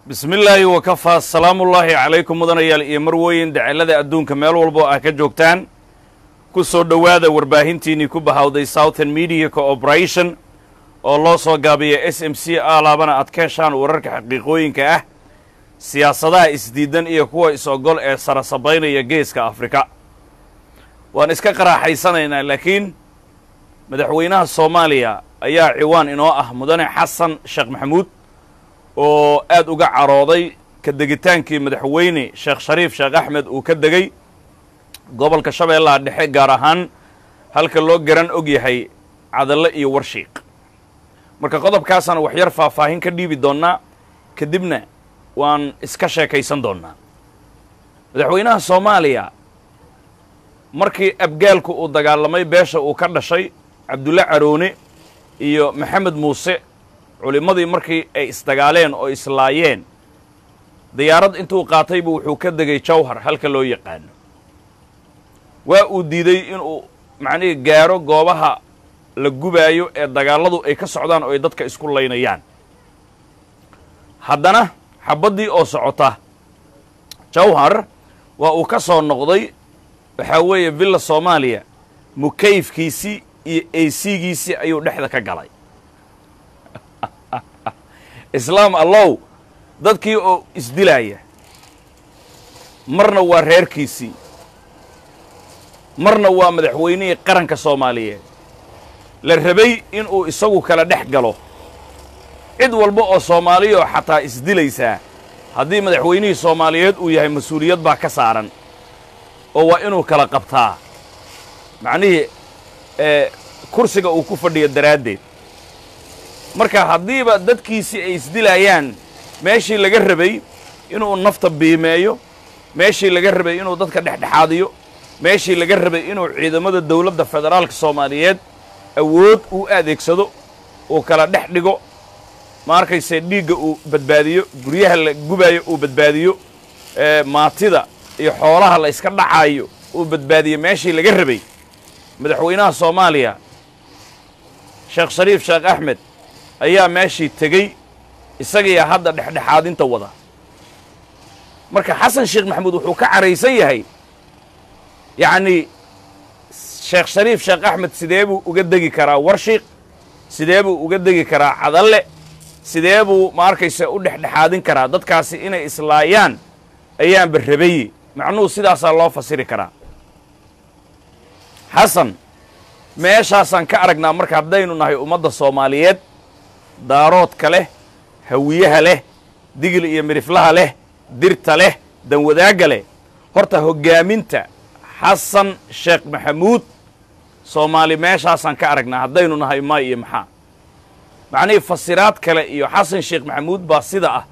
bismi illaahi wakafaa salaamullaahi calaykum mudanayaal iyo marweyn dacalada adduunka meel walbo ah ka joogtaan ku soo dhowaada warbaahintiinnii ku bahawday southern media cooperation oo loo soo gaabiya s m c alaabana aad ka heshaan wararka xaqiiqooyinka ah siyaasadaha isdiidan iyo kuwa is-ogol ee sarasabaynaya geeska afrika waan iska qaraaxaysanaynaa laakiin madaxweynaha soomaaliya ayaa ciwaan inoo ah mudane xasan sheekh maxamuud oo aad uga carooday ka degitaankii madaxweyne sheekh shariif sheekh axmed uu ka degay gobolka shabeellaha dhexe gaar ahaan halka loo garan og yahay cadalle iyo warshiiq marka qodobkaasaan waxyar faahfaahin ka dhiibi doonnaa kadibna waan iska sheekaysan doonnaa madaxweynaha soomaaliya markii abgaalku uu dagaalamay beesha uu ka dhashay cabdulle caroone iyo maxamed muuse culimmadii markii ay isdagaaleen oo islaayeen diyaarad intuu qaataybu wuxuu ka degay jawhar halka loo yaqaano waa uu diiday inuu macnihii gaaro goobaha la gubaayo ee dagaalladu ay ka socdaan oo ay dadka isku laynayaan haddana xabaddii oo socota jawhar waa uu ka soo noqday waxaa weeye villa soomaaliya mukayfkiisii iyo eysigiisii ayuu dhexda ka galay islaam allow dadkii oo isdilaaya marna waa reerkiisii marna waa madaxweynihii qaranka soomaaliyeed la rabay inuu isagu kala dhex galo cid walba oo soomaaliyoo xataa isdilaysaa haddii madaxweynihii soomaaliyeed uu yahay mas-uuliyad baa ka saaran oo waa inuu kala qabtaa macnihii kursiga uu ku fadhiyo daraaddeed marka haddiiba dadkiisii ay isdilayaan meeshii laga rabay inuu nafta biimeeyo meeshii laga rabay inuu dadka dhexdhexaadiyo meeshii laga rabay inuu ciidamada dawladda federaalka soomaaliyeed awood uu adeegsado uu kala dhex dhigo ma arkayse dhiigga uu badbaadiyo guryaha la gubaayo uu badbaadiyo maatida iyo xoolaha la iska dhacaayo uu badbaadiyo meeshii laga rabay madaxweynaha soomaaliya sheekh shariif sheekh axmed ayaa meeshii tegey isagiiya hadda dhexdhexaadinta wada marka xasan sheekh maxamuud wuxuu ka caraysan yahay yacnii sheekh shariif sheekh axmed sidee buu uga degi karaa warshiiq sidee buu uga degi karaa cadalle sidee buu ma arkayse u dhexdhexaadin karaa dadkaasi inay islaayaan ayaanba rabaye macnuhu sidaasaa loo fasiri karaa xasan meeshaasaan ka aragnaa marka haddaynu nahay ummadda soomaaliyeed daaroodka leh hawiyaha leh digil iyo midhiflaha leh dirta leh danwadaagga leh horta hoggaaminta xasan sheekh maxamuud soomaali meeshaasaan ka aragnaa haddaynu nahay maay iyo maxaa macnihii fasiraad kale iyo xasan sheekh maxamuud baa sida ah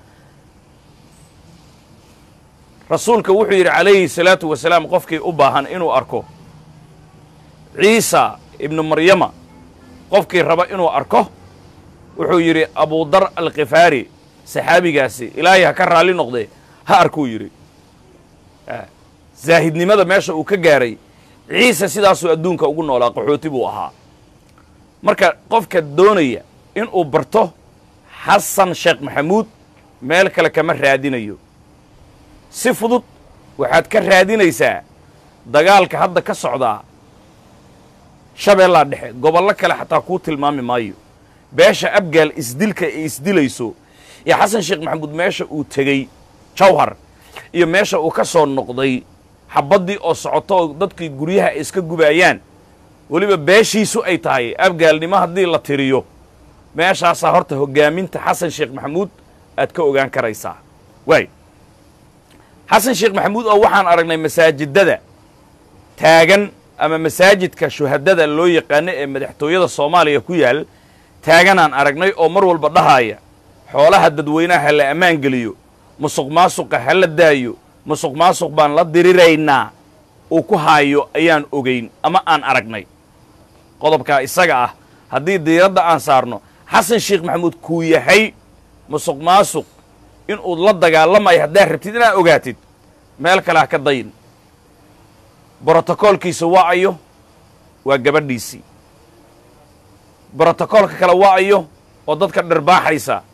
rasuulka wuxuu yidhi calayhi salaatu wasalaam qofkii u baahan inuu arko ciisa ibnu maryama qofkii raba inuu arko wuxuu yidhi abudar alkhifaari saxaabigaasi ilaahay ha ka raalli noqdee ha arkuu yidhi zaahidnimada meesha uu ka gaaray ciise sidaasuu adduunka ugu noolaa qaxooti buu ahaa marka qofka doonaya inuu barto xasan sheekh maxamuud meel kale kama raadinayo si fudud waxaad ka raadinaysaa dagaalka hadda ka socdaa shabeellaa dhexe gobollo kale xataa kuu tilmaami maayo beesha abgaal isdilka ay isdilayso iyo xasan sheekh maxamuud meesha uu tegey jawhar iyo meesha uu ka soo noqday xabaddii oo socoto oo dadkii guryaha ay iska gubaayaan weliba beeshiisu ay tahay abgaalnimo haddii la tiriyo meeshaasaa horta hoggaaminta xasan sheekh maxamuud aad ka ogaan karaysaa waay xasan sheekh maxamuud oo waxaan aragnay masaajidada taagan ama masaajidka shuhadada loo yaqaano ee madaxtooyada soomaaliya ku yaal taaganaan aragnay oo mar walba dhahaaya xoolaha dadweynaha ha la ammaan geliyo musuq maasuqa ha la daayo musuq maasuq baan la diriraynaa uu ku haayo ayaan ogayn ama aan aragnay qodobkaa isaga ah haddii diiradda aan saarno xasan sheekh maxamuud kuu yahay musuq maasuq inuu la dagaalamayo haddaad rabtid inaad ogaatid meel kale ha ka dayin brotokoolkiisa waa ayo waa gabadhiisii brotokoolka kale waa ayo oo dadka dharbaaxaysa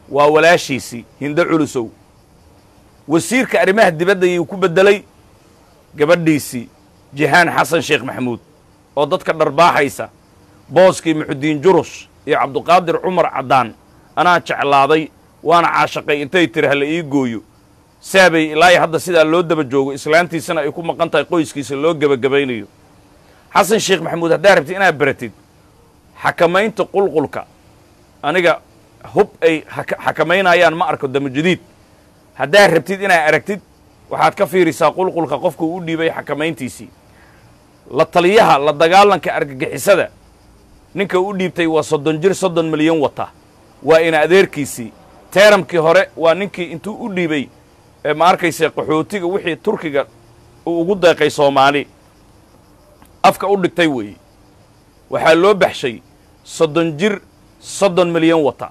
waa walaashiisii hindo culusow wasiirka arrimaha dibadda ayuu ku beddelay gabadhiisii jihaan xasan sheekh maxamuud oo dadka dharbaaxaysa booskii muxudiin jurus iyo cabduqaadir cumar caddaan anaa jeclaaday waana caashaqay intay tiri hala ii gooyo saabay ilaahi hadda sidaa loo daba joogo islaantiisana ay ku maqan tahay qoyskiisa loo gebagabaynayo xasan sheekh maxamuud haddaa rabtid inaad baratid xakamaynta qulqulka aniga hub ay xakamaynayaan ma arko damajadiid haddaad rabtid inaad aragtid waxaad ka fiirisaa qulqulka qofka uu u dhiibay xakamayntiisii la taliyaha la dagaalanka argagixisada ninka u dhiibtay waa soddon jir soddon milyan wata waa ina adeerkiisii teeramkii hore waa ninkii intuu u dhiibay ma arkayse qaxootiga wixii turkiga uu ugu deeqay soomaali afka u dhigtay weeye waxaa loo baxshay soddon jir soddon milyan wata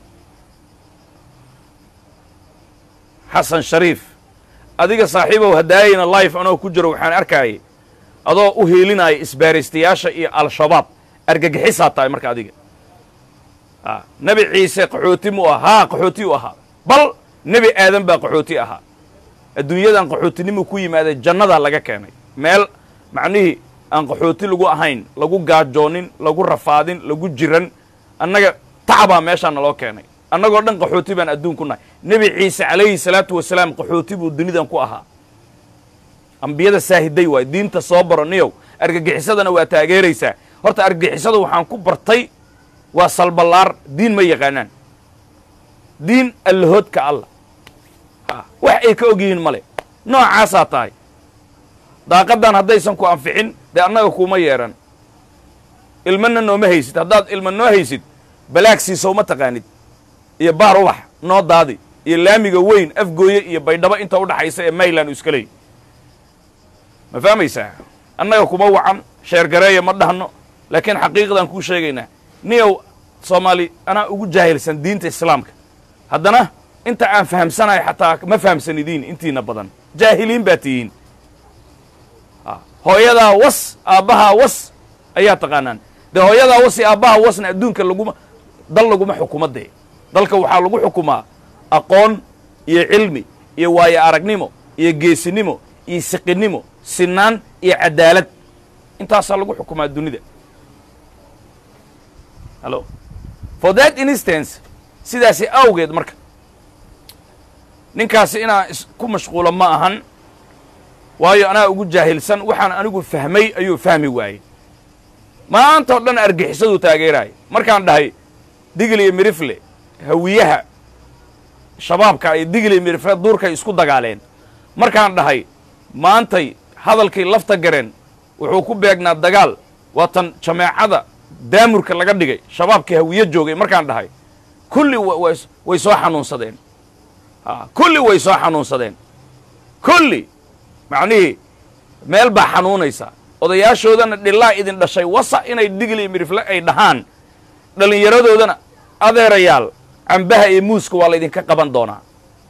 xasan shariif adiga saaxiibow hadaayayna life anoo ku jiro waxaan arkaayay adoo u hiilinaya isbaaraystayaasha iyo al-shabaab argagixisaa tahay marka adiga nebi ciise qaxooti mu ah haa qaxooti u ahaa bal nebi aadan baa qaxooti ahaa adduunyadan qaxootinimuu ku yimaaday jannadaa laga keenay meel macnihii aan qaxooti lagu ahayn lagu gaajoonin lagu rafaadin lagu jiran annaga tacbaa meeshaa naloo keenay annagoo dhan qaxooti baan adduun ku nahay nebi ciise calayhi salaatu wasalaam qaxooti buu dunidan ku ahaa ambiyada saahiday waay diinta soo baro niyow argagixisadana waa taageeraysaa horta argagixisada waxaan ku bartay waa salballaar diin ma yaqaanaan diin allahoodka allah wax ay ka og yihiin male noocaasaa tahay daaqaddan haddaysan ku anficin dee annaga kuuma yeedhan ilmana nooma haysid haddaad ilma noo haysid balaag siisow ma taqaanid iyo baar ubax noo daadi iyo laamiga weyn afgooye iyo baydhabo inta udhaxaysa ee mayland iska leey ma fahmaysaa annaga kuma wacan sheergareeya ma dhahno laakiin xaqiiqdaan kuu sheegaynaa niyow soomaali anaa ugu jaahilsan diinta islaamka haddana inta aan fahamsanahay xataa ma fahamsanidiin intiina badan jaahiliin baa tihiin hooyadaa was aabbahaa was ayaa taqaanaan dee hooyadaa was iyo aabbahaa wasna adduunka laguma dal laguma xukumo dee dalka waxaa lagu xukumaa aqoon iyo cilmi iyo waayo aragnimo iyo geesinimo iyo siqinimo sinaan iyo cadaalad intaasaa lagu xukumaa dunida hallo for that instance sidaasi awgeed marka ninkaasi inaan isku mashquulo ma ahan waayo anaa ugu jaahilsan waxaan anigu fahmay ayuu fahmi waayey maanta o dhan argixisaduu taageeraaya markaan dhahay digil iyo mirifle hawiyaha shabaabka iyo digil iyo mirifle duurkay isku dagaaleen markaan dhahay maantay hadalkii lafta gareen wuxuu ku beegnaa dagaal waatan jameecada daamurka laga dhigay shabaabkii hawiye joogay markaan dhahay kulli way soo xanuunsadeen kulli way soo xanuunsadeen kulli macnihii meel baa xanuunaysa odayaashoodana dhilaa idin dhashay wasa inay digil iyo mirifle ay dhahaan dhallinyaradoodana adeerayaal cambaha iyo muuska waa laydinka qaban doonaa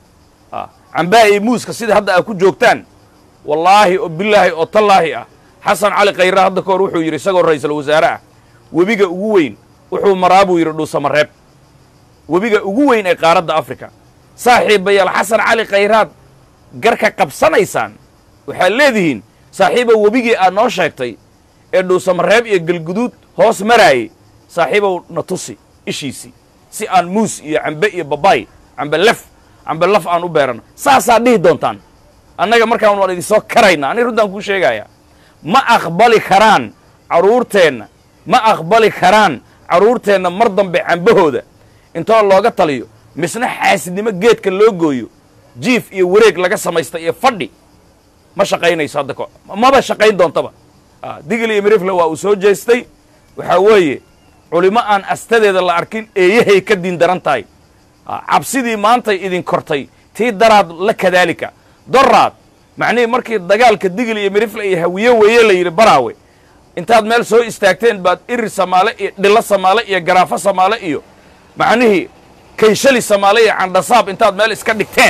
cambaha iyo muuska sida hadda aad ku joogtaan wallaahi oo bilaahi oo tallaahi ah xasan cali khayra hadda ka hor wuxuu yidhi isagoo ra'iisul wasaare ah webiga ugu weyn wuxuu maraa buu yidhi dhuusamareeb webiga ugu weyn ee qaaradda africa saaxiibayaal xasan cali khayraad garka qabsanaysaan waxaad leedihiin saaxiibow webigii aad noo sheegtay ee dhuusamareeb iyo galguduud hoos maraayey saaxiibow na tusi ishiisii si aan muus iyo cambe iyo babaay cambe lef cambe laf aan u beerano saasaad dhihi doontaan annaga markaan waan idinsoo karayna ani runtaan kuu sheegaya ma aqbali karaan carruurteenna ma aqbali karaan carruurteenna mar dambe cambahooda intoo looga taliyo misna xaasidnimo geedka loo gooyo jiif iyo wareeg laga samaysta iyo fadhi ma shaqaynayso hadda ko maba shaqayn doontaba digil iyo mirifle waa uu soo jeestay waxaa weeye culimo aan astadeeda la arkin eeyahay ka diin daran tahay cabsidii maantay idin kortay tii daraad la kadaalika doraad macnihii markii dagaalka digil iyo mirifle iyo hawiye weeye la yidhi baraawe intaad meel soo istaagteen baad iri samaale iyo dhilo samaale iyo garaafo samaale iyo macnihii kayshali samaale iyo candhasaab intaad meel iska dhigteen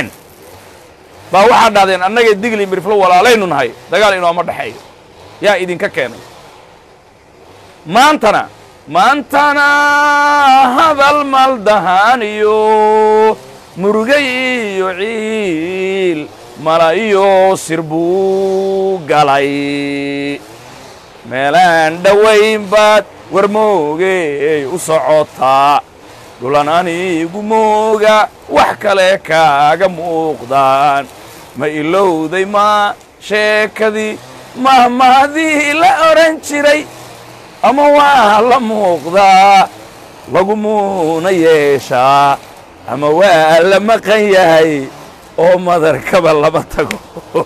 baa waxaad dhahdeen annagay digil iyo mirifle walaalaynu nahay dagaal inooma dhexeeyo yaa idinka keenay maantana maantana hadal maldahaan iyo murugay iyo ciil mala iyo sir buu galay meelaan dhowayn baad war moogey u socotaa dhulan anigu mooga wax kale kaaga muuqdaan ma ilowday maa sheekadii mahmahdii la odhan jiray ama waa la muuqdaa lagumuuna yeeshaa ama waa la maqan yahay oo madarkaba lama tago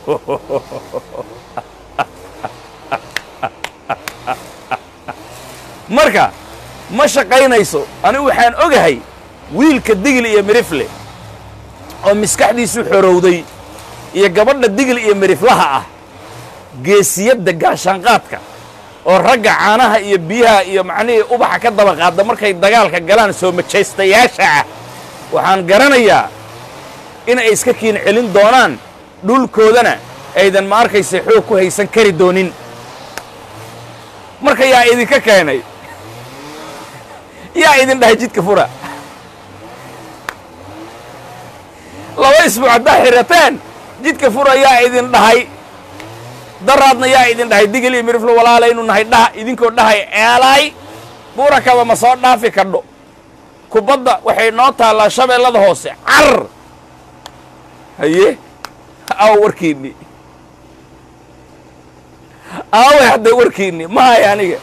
marka ma shaqaynayso anigu waxaan ogahay wiilka digil iyo mirifle oo maskaxdiisu xorowday iyo gabadha digil iyo miriflaha ah geesiyadda gaashaanqaadka oo ragga caanaha iyo biyaha iyo macnihii ubaxa ka daba qaadda markay dagaalka galaan soo majaystayaasha ah waxaan garanayaa inay iska kiin celin doonaan dhulkoodana aydan ma arkaysa xoog ku haysan kari doonin marka yaa idinka keenay yaa idin dhahay jidka fura laba isbuuc haddaa xirateen jidka fura yaa idin dhahay daraadna yaa idin dhahay digil iyo miriflo walaalaynu nahay dhaha idinkoo dhahay eelaay buurakaba ma soo dhaafi kadho kubadda waxay noo taallaa shabeellada hoose car haye aw warkiinni aaway hadda warkiinni ma hay aniga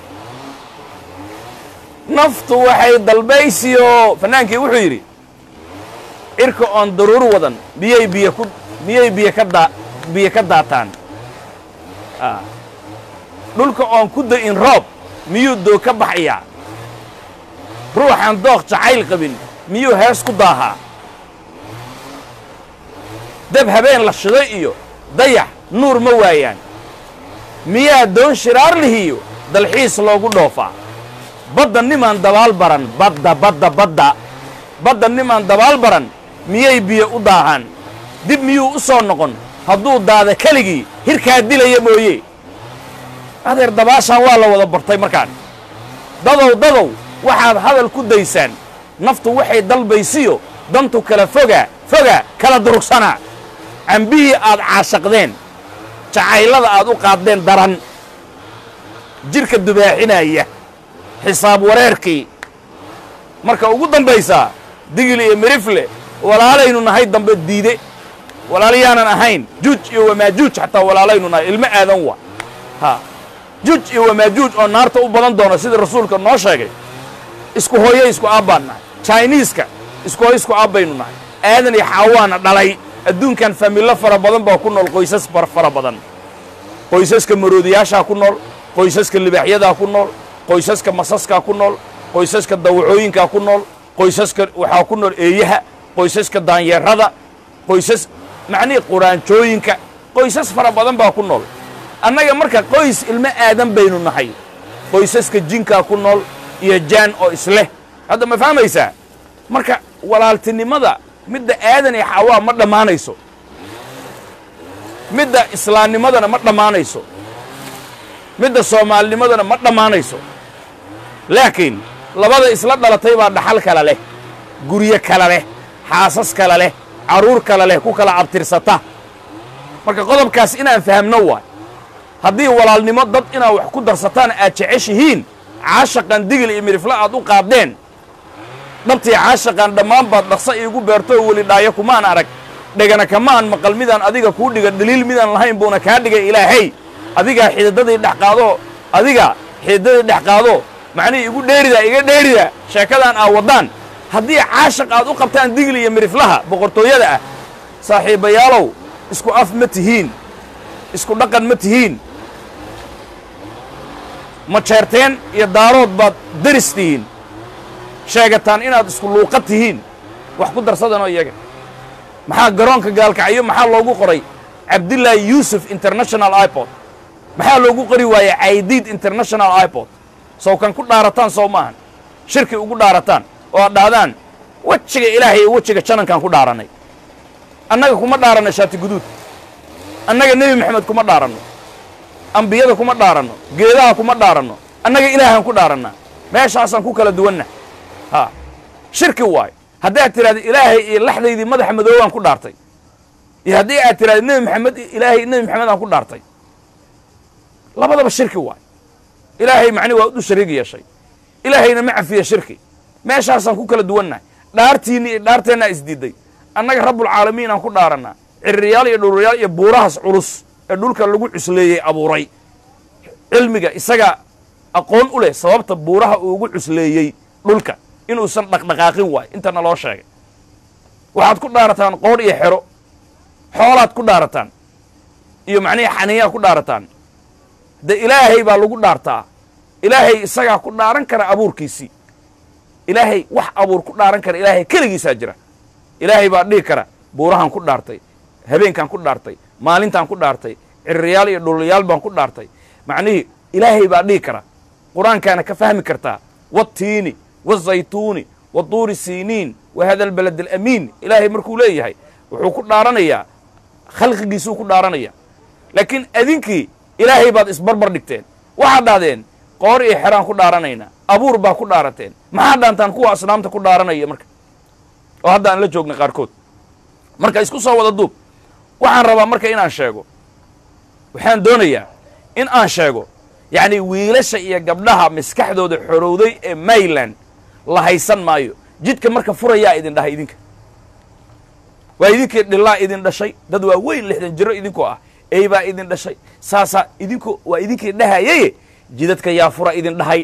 naftu waxay dalbaysiyo fannaankii wuxuu yidhi cirka oon daruur wadan miyay biyo ku miyay biyo ka daa biyo ka daataan dhulka oon ku da'in roob miyuu doo ka baxayaa ruuxaan dooq jacayl qabin miyuu hees ku daahaa dab habeen la shiday iyo dayax nuur ma waayaan miyaa doon shiraar lihiyo dalxiis loogu dhoofaa badda nimaan dabaal baran badda badda badda badda nimaan dabaal baran miyay biyo u daahaan dib miyuu u soo noqon hadduu daada keligii hirkaa dilaya mooye adeer dabaashaan waa la wada bartay markaan dadow dadow waxaad hadal ku daysaan naftu waxay dalbaysiyo dantu kala fogaa fogaa kala durugsanaa cambihii aad caashaqdeen jacaylada aad u qaaddeen daran jidhka dubaaxinaya xisaab wareerkii marka ugu dambaysaa digil iyo mirifle walaalaynu nahay dambe diide walaalayaanan ahayn juuj iyo wamaajuuj xataa walaalaynu nahay ilmo aadan wa ha juuj iyo wamaajuuj oo naarta u badan doona sida rasuulka noo sheegay isku hooyo isku aabbaan nahay jiniiska isku hooyo isku aabbaynu nahay aadan iyo xaawaana dhalay adduunkan familo fara badan baa ku nool qoysas fara badan qoysaska maroodiyaashaa ku nool qoysaska libaaxyadaa ku nool qoysaska masaskaa ku nool qoysaska dawacooyinkaa ku nool qoysaska waxaa ku nool eeyaha qoysaska daanyeerada qoysas macnihii quraanjooyinka qoysas fara badan baa ku nool annaga marka qoys ilmo aadan baynu nahay qoysaska jinkaa ku nool iyo jaan oo isleh hadda ma fahmaysaa marka walaaltinimada midda aadan iyo xawaa ma dhammaanayso midda islaamnimadana ma dhammaanayso midda soomaalinimadana ma dhammaanayso laakiin labada isla dhalatay baa dhaxal kala leh guryo kala leh xaasas kala leh carruur kala leh ku kala abtirsata marka qodobkaas inaan fahamno waay haddii walaalnimo dad inaad wax ku darsataan aad jeceshihiin caashaqan digil iyo midifla aad u qaaddeen dhabtii caashaqan dhammaan baad dhaqsa iigu beerto oo weli dhaayo kumaan arag dhegana kamaan maqal midaan adiga kuu dhiga dhaliil midaan lahayn buuna kaa dhigay ilaahay adigaa xididadii dhex qaadoo adiga xididadii dhex qaado macnihii igu dheerida iga dheerida sheekadaan aa waddaan haddii caashaq aad u qabtaan digli iyo midiflaha boqortooyada ah saaxiibayaalow isku af ma tihiin isku dhaqan ma tihiin ma jeerteen iyo daarood baad deris tihiin sheegataan inaad isku luuqa tihiin wax ku darsadanoo iyaga maxaa garoonka gaalkacyo maxaa loogu qoray cabdillaahi yuusuf international iport maxaa loogu qori waayey caydiid international iport sow kan ku dhaarataan sow maahan shirki ugu dhaarataan oo aad dhahdaan wejiga ilaahay iyo wejiga janankaan ku dhaaranay annaga kuma dhaaranno shaati guduud annaga nebi moxamed kuma dhaaranno ambiyada kuma dhaaranno geedaha kuma dhaaranno annaga ilaahaan ku dhaarannaa meeshaasaan ku kala duwanna ha shirki waayo haddii aad tidhahda ilaahay iyo laxdaydii madaxa madoobaan ku dhaartay iyo haddii aad tidhahda nebi maxamed ilaahay nebi maxamed aan ku dhaartay labadaba shirki waayo ilaahay macni waa u shariig yeeshay ilaahayna ma cafiya shirki meeshaasaan ku kala duwannahay dhaartiinni iyo dhaarteennaa isdiiday annaga rabbulcaalamiin aan ku dhaarannaa ciririyaal iyo dhulriyaal iyo buurahaas culus ee dhulka lagu cusleeyey abuuray cilmiga isagaa aqoon u leh sababta buuraha uu ugu cusleeyey dhulka inuusan dhaqdhaqaaqin waayo intana loo sheegay waxaad ku dhaarataan qoodh iyo xero xoolaad ku dhaarataan iyo macnihi xaniyaad ku dhaarataan de ilaahay baa lagu dhaartaa ilaahay isagaa ku dhaaran kara abuurkiisii ilaahay wax abuur ku dhaaran kara ilaahay keligiisaa jira ilaahay baa dhihi kara buurahaan ku dhaartay habeenkaan ku dhaartay maalintaan ku dhaartay ciririyaal iyo dhulyaal baan ku dhaartay macnihii ilaahay baa dhihi kara qur-aankaana ka fahmi kartaa watiini wazaytuuni wa tuuri siiniin wa hada albalad alamiin ilaahay markuu leeyahay wuxuu ku dhaaranayaa khalqigiisuu ku dhaaranaya laakiin adinkii ilaahay baad isbarbar dhigteen waxaad dhahdeen qoor iyo xeraan ku dhaaranaynaa abuur baa ku dhaarateen maxaa dhaantaan kuwa asnaamta ku dhaaranaya marka oo hadda aan la joogna qaarkood marka isku soo wada duub waxaan rabaa marka inaan sheego waxaan doonayaa in aan sheego yacni wiilasha iyo gabdhaha maskaxdooda xorowday ee mayland la haysan maayo jidka marka furayaa idin dhahay idinka waa idinkii dhilaa idin dhashay dad waa weyn lixdan jiro idinkoo ah ey baa idin dhashay saasaa idinku waa idinkii dhahayaye jidadka yaa fura idin dhahay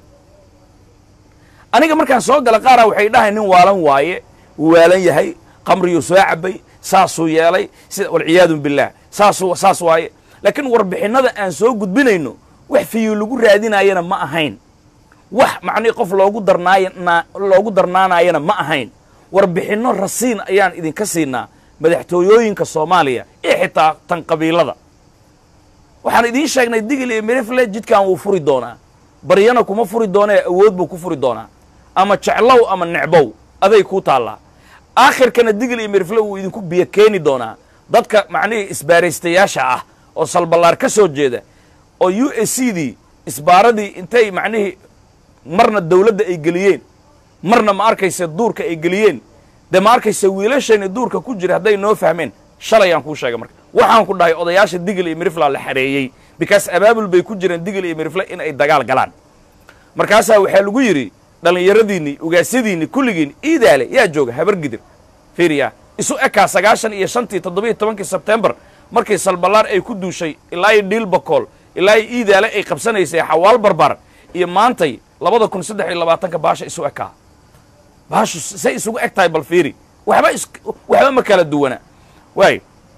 aniga markaan soo gala qaaraa waxay dhahay nin waalan waaye wuu waalan yahay qamriyuu soo cabay saasuu yeelay sida walciyaadu billaah saasuu saas waaye laakiin warbixinnada aan soo gudbinayno wax fiyu lagu raadinaayana ma ahayn wax macnihi qof loogu darnaayna loogu darnaanaayana ma ahayn warbixinno rasiin ayaan idinka siinaa madaxtooyooyinka soomaaliya iyo xitaa tan qabiilada waxaan idiin sheegnay digil iyo mirifle jidkan wuu furi doonaa baryana kuma furi doonee awood buu ku furi doonaa ama jeclow ama necbow aday kuu taallaa aakhirkana digil iyo mirifle wuu idinku biyo keeni doonaa dadka macnihii isbaaraystayaasha ah oo salballaar ka soo jeeda oo u s c dii isbaaradii intay macnihii marna dawladda ay geliyeen marna ma arkaysa duurka ay geliyeen dee ma arkaysa wiilashayni duurka ku jira hadday noo fahmeen shalay aan kuu sheegay marka waxaan ku dhahay odayaasha digil iyo mirifla la xareeyey bikaas abaabul bay ku jireen digil iyo mirifle in ay dagaal galaan markaasaa waxaa lagu yidhi dhallinyaradiinni ugaasyadiinni kulligiinni iidaale yaa jooga habar gidir fiiriya isu ekaa sagaashan iyo shantii toddobiiyo tobankii sebtembar markii salballaar ay ku duushay ilaa iyo dhiilbakool ilaa iyo iidaale ay qabsanaysay xawaal barbar iyo maantay labada kun saddex iyo labaatanka baasha isu ekaa baashu say isugu eg tahay bal fiiri waxba is waxba ma kala duwana waayo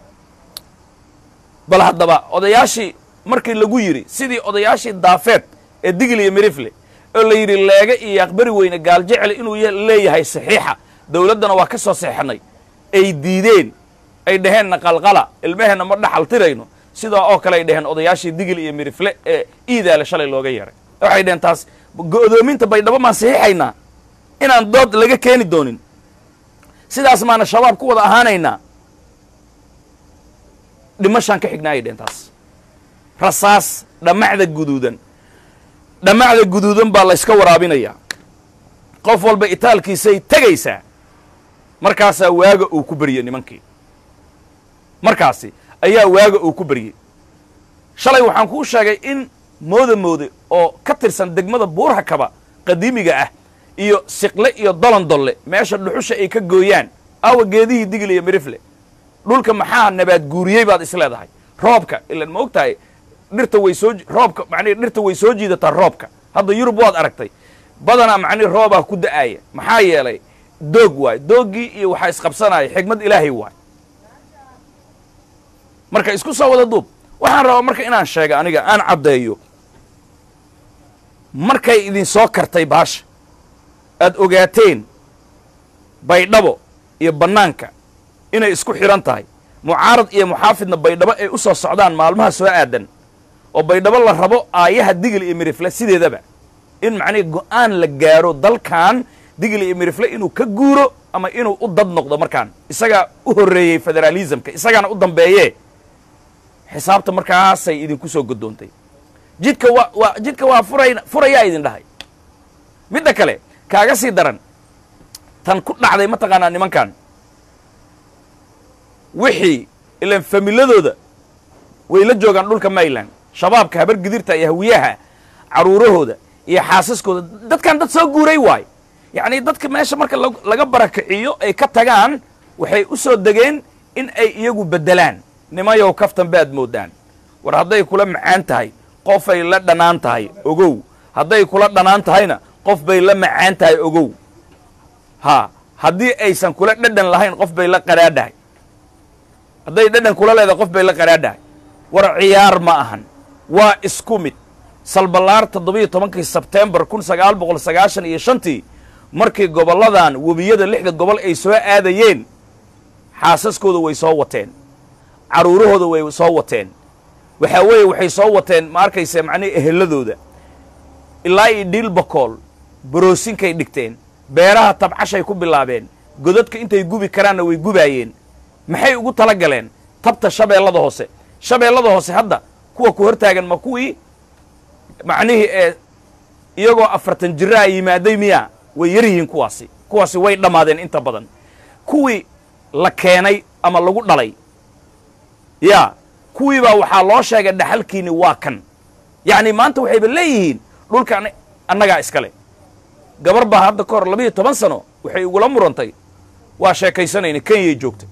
bal haddaba odayaashii markii lagu yidhi sidii odayaashii daafeed ee digil iyo mirifle oo la yidhi leega iyo aqbari weyne gaal jecel inuu leeyahay saxiixa dawladdana waa ka soo seexanay ay diideen ay dhaheenna qalqala ilmaheenna ma dhaxal tirayno sidaa oo kale ay dhaheen odayaashii digil iyo mirifle ee iidaale shalay looga yeeray waxay dhaheen taas go'doominta baydhabo maan saxiixaynaa inaan dood laga keeni doonin sidaas maana shabaab ku wada ahaanaynaa dhimashaan ka xignaa ay dhaheen taas rasaas dhammacda guduudan dhammacda guduudan baa layska waraabinayaa qof walba itaalkiisay tegaysaa markaasaa waaga uu ku beryey nimankii markaasi ayaa waaga uu ku beryey shalay waxaan kuu sheegay in mooda moode oo ka tirsan degmada buurha kaba qadiimiga ah iyo siqle iyo dolondolle meesha dhuxusha ay ka gooyaan aawa geedihii digil iyo mirifle dhulka maxaa nabaad guuriyey baad is leedahay roobka ilan ma og tahay dhirta way soo roobka macnihi dhirta way soo jiidataa roobka hadda yurub waad aragtay badanaa macnihi roobaa ku da'aaya maxaa yeelay doog waay dooggii iyo waxaa isqabsanaya xigmad ilaahay waay marka isku soo wada duub waxaan rabaa marka inaan sheega aniga aan caddeeyo markay idin soo kartay baasha aad ogaateen baydhabo iyo bannaanka inay isku xidhan tahay mucaarad iyo muxaafidna baydhabo ay u soo socdaan maalmaha soo aadan oo baydhabo la rabo aayaha digil iyo mirifle sideedaba in macnihi go'aan la gaaro dalkan digil iyo mirifle inuu ka guuro ama inuu u dad noqdo markaan isagaa u horreeyey federaalismka isagaana u dambeeyee xisaabta markaasay idinku soo goddoontay jidka waa waa jidka waa furay furayaa idin dhahay midda kale kaaga sii daran tan ku dhacday mataqaanaa nimankan wixii ilaan familadooda way la joogaan dhulka mayland shabaabka habar gidirta iyo hawiyaha caruurahooda iyo xaasaskooda dadkan dad soo guuray waay yacni dadka meesha marka lag- laga barakiciyo ay ka tagaan waxay u soo degeen in ay iyagu beddelaan nimayow kaftan baad moodaan war hadday kula macaan tahay qofay la dhanaan tahay ogow hadday kula dhanaan tahayna qof bay la macaan tahay ogow ha haddii aysan kula dhadhan lahayn qof bay la qaraadhahay hadday dhadhan kula leedahay qof bay la qaraadhahay war ciyaar ma ahan waa isku mid salballaar toddobiyo tobankii sebtembar kun sagaal boqol sagaashan iyo shantii markii gobolladan webiyada lixda gobol ay soo aadayeen xaasaskooda way soo wateen carruurahooda way soo wateen waxaa weeye waxay soo wateen ma arkayse macnihi eheladooda ilaa iyo dhiil bakool baroosinkay dhigteen beeraha tabcashay ku bilaabeen godadka intay gubi karaanna way gubaayeen maxay ugu tala galeen tabta shabeellada hoose shabeellada hoose hadda kuwa ku hortaagan ma kuwii macnihii ee iyagoo afartan jiraa yimaaday miya way yar yihiin kuwaasi kuwaasi way dhammaadeen inta badan kuwii la keenay ama lagu dhalay ya kuwii baa waxaa loo sheegay dhaxalkiini waa kan yacni maanta waxayba leeyihiin dhulka an- annagaa iskale gabar baa hadda ka hor labiyo toban sano waxay igula murantay waa sheekaysanayna kenyay joogtay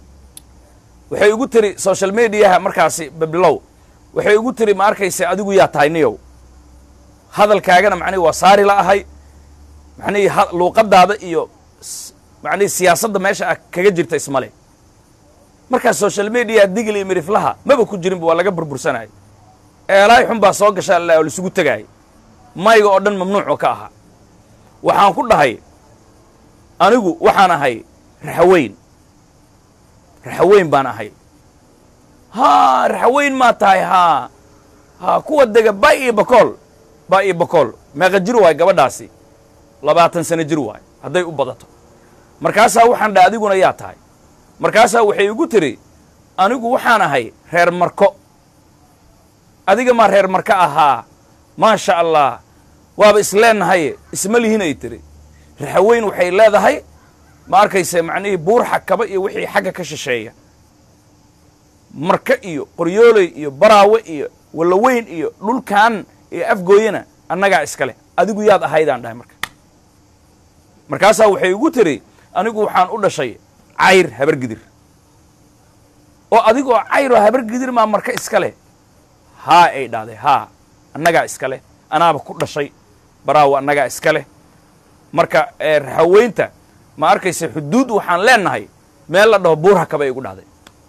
waxay igu tiri social mediaha markaasi babilow waxay igu tiri ma arkayse adigu yaa tahay niyow hadalkaagana macnihi waa saari la ahay macnihi ha- luuqadaada iyo s- macnihi siyaasadda meesha ah kaga jirta ismale markaa social media digil iyo miriflaha maba ku jirinba waa laga burbursanayay eelaay xun baa soo gasha alla oo laisugu tegaayay mayga oo dhan mamnuucoo ka ahaa waxaan ku dhahay anigu waxaan ahay raxaweyn raxaweyn baan ahay haa raxaweyn maa tahay haa haa kuwa dega ba iyo bakool ba iyo bakool meeqa jir waay gabadhaasi labaatan sano jir waay hadday u badato markaasaa waxaan dhaha adiguna yaa tahay markaasaa waxay igu tiri anigu waxaan ahay reer marko adiga maa reer marko ahaa maasha allah waaba isleenahay isma lihin ay tiri raxaweyn waxay leedahay ma arkayse macnihii buur xakaba iyo wixii xagga ka shisheeya marka iyo qoryooley iyo baraawe iyo wallaweyn iyo dhulkan iyo afgooyana annagaa iskale adigu yaad ahaydaan dhahay marka markaasaa waxay igu tiri anigu waxaan u dhashay cayr habargidir oo adigoo cayr oo habargidir maa marka iskale haa ay dhahday haa annagaa iskale anaaba ku dhashay baraawe annagaa iskale marka ee raxaweynta ma arkayse xuduud waxaan leenahay meel la dhaho buur hakabay igu dhahday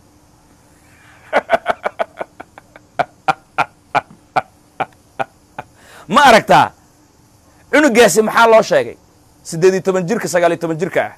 ma aragtaa cunugaasi maxaa loo sheegay siddeed iyo toban jirka sagaal iyo toban jirka ah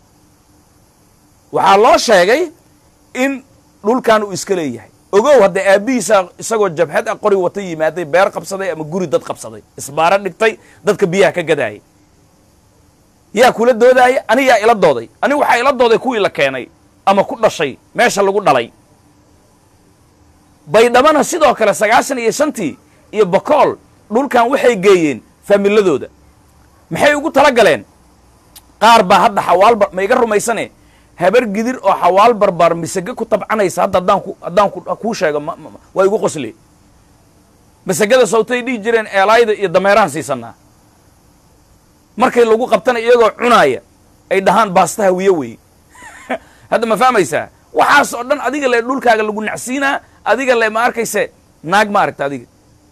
waxaa loo sheegay in dhulkan uu iska leeyahay ogow hadda aabbihiisa isagoo jabhad a qori wata yimaaday beer qabsaday ama guri dad qabsaday isbaaro dhigtay dadka biyaha ka gadaayay yaa kula doodaaya ani yaa ila dooday ani waxaa ila dooday kuwii la keenay ama ku dhashay meesha lagu dhalay baydhabana sidoo kale sagaashan iyo shantii iyo bakool dhulkan waxay geeyeen faamiladooda maxay ugu tala galeen qaar baa hadda xawaal bar ma iga rumaysane habar gidir oo xawaal barbaar misage ku tabcanaysa hadda haddaan ku haddaan ku kuu sheego ma- ma- waa igu qosli masagada sawtay dhihi jireen eelaayda iyo dameerahan siisanaa markay lagu qabtana iyagoo cunaaya ay dhahaan baasta hawiye weeye hadda ma fahmaysaa waxaas oo dhan adiga le dhulkaaga lagu nacsiinaa adiga le ma arkayse naag ma aragta adiga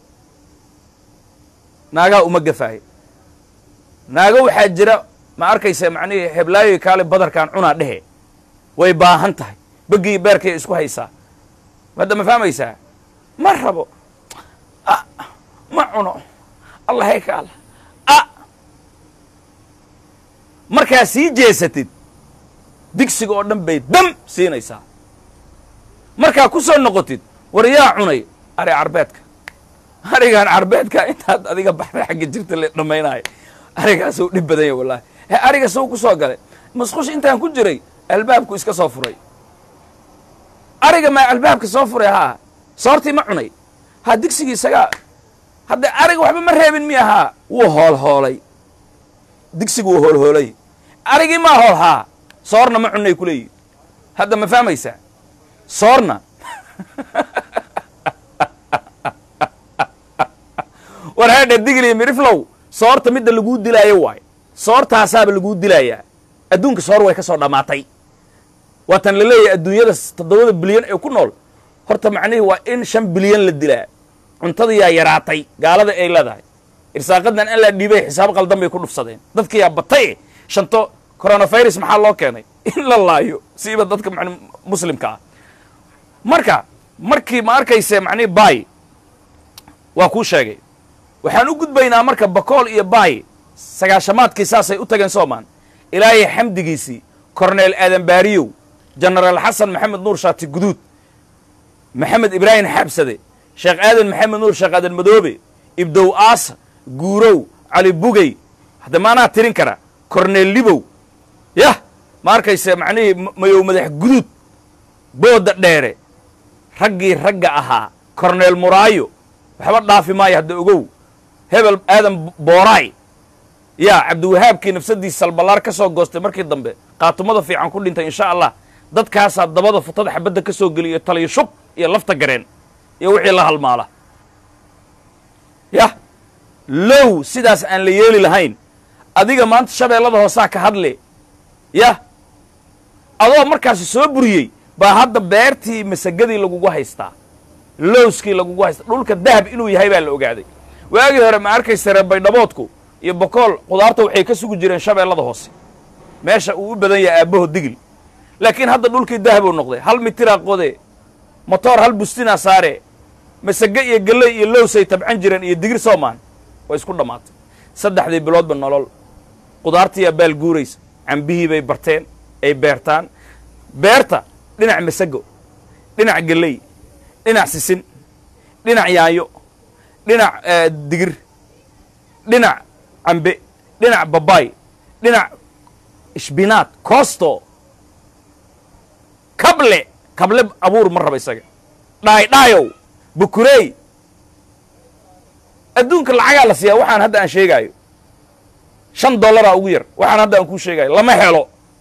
naagaa uma gafaayo naago waxaa jira ma arkaysa macnihii heblaayoy kaale badarkaan cunaa dhehe way baahan tahay begii beerkay isku haysaa hadda ma fahmaysaa ma rabo a ma cuno allah hay ka alla a markaa sii jeesatid digsiga oo dhan bay dam siinaysaa markaa ku soo noqotid war yaa cunay ari carbeedka arigaan carbeedka intaad adiga baxday xagga jirta la dhammaynaayo arigaasuu dhib badan yahy wallahi he ariga suu ku soo galay masqush intaan ku jiray albaabku iska soo furay ariga maa albaabka soo furay haa soortii ma cunay ha digsigii isagaa hadda ariga waxba ma reebin mi ahaa wuu hool hoolay digsigu uu hoolhoolay arigii maa hoolhaa soorna ma cunnay ku leeyihin hadda ma fahmaysaa soorna war haadha digli miriflow soorta midda laguu dilaayo waay soortaasaaba laguu dilayaa adduunka soor way ka soo dhammaatay waatan la leeyahay adduunyada toddobada bilyan ee ku nool horta macnihii waa in shan bilyan la dilaa cuntadayaa yaraatay gaalada ay leedahay irsaaqadan an laa dhiibay xisaab qaldan bay ku dhufsadeen dadkiyaa batay shanto coronavirus maxaa loo keenay in la laayo siiba dadka man muslimka ah marka markii ma arkayse macnihi baay waa kuu sheegay waxaan u gudbaynaa marka bakool iyo baay sagaashamaadkii saasay u tageen soomaan ilaahay xamdigiisii korneel aadan baariyow jenaraal xasan maxamed nuur shaati guduud maxamed ibraahim xabsade sheekh aadan maxamed nuur sheekh aadan madoobe ibdow aasa guurow cali bugey hadda maanaa tirin kara korneel libow yah ma arkayse macnihii mayow madax guduud booda dheere raggii ragga ahaa korneel muraayo waxba dhaafi maayo hadda ogow hebel aadan booraay yaa cabdiwahaabkii nafsadiisa salballaar ka soo goostay markii dambe qaatumada fiican ku dhintay insha allah dadkaasaa dabada futada xabadda ka soo geliya taliyo shub iyo lafta gareen iyo wixii la halmaala yah low sidaas aan la yeeli lahayn adiga maanta shabeellada hoosaa ka hadle yah adoo markaasi soo buriyey baa hadda beertii masagadii lagugu haystaa lowskii lagugu haystaa dhulka dahab inuu yahay baa la ogaaday waagii hore ma arkaysa reer baydhaboodku iyo bokool khudaarta waxay ka sugi jireen shabeellada hoose meesha uu u badan yahay aabbaho digil laakiin hadda dhulkii dahabuu noqday hal mitiraa qode motoor hal bustinaa saare masage iyo galley iyo lowsay tabcan jireen iyo digir soomaan way isku dhammaatay saddexdii biloodba nolol khudaartiiyaa baal guuraysa cambihii bay barteen ay beertaan beerta dhinac masago dhinac galley dhinac sisin dhinac yaayo dhinac digir dhinac cambe dhinac babaay dhinac ishbinaad koosto kable kable abuur ma raba isaga dhaay dhaayow bukureey adduunka lacagaa la siiyaa waxaan hadda aan sheegaayo shan dollaraa ugu yar waxaan hadda aan kuu sheegaayo lama helo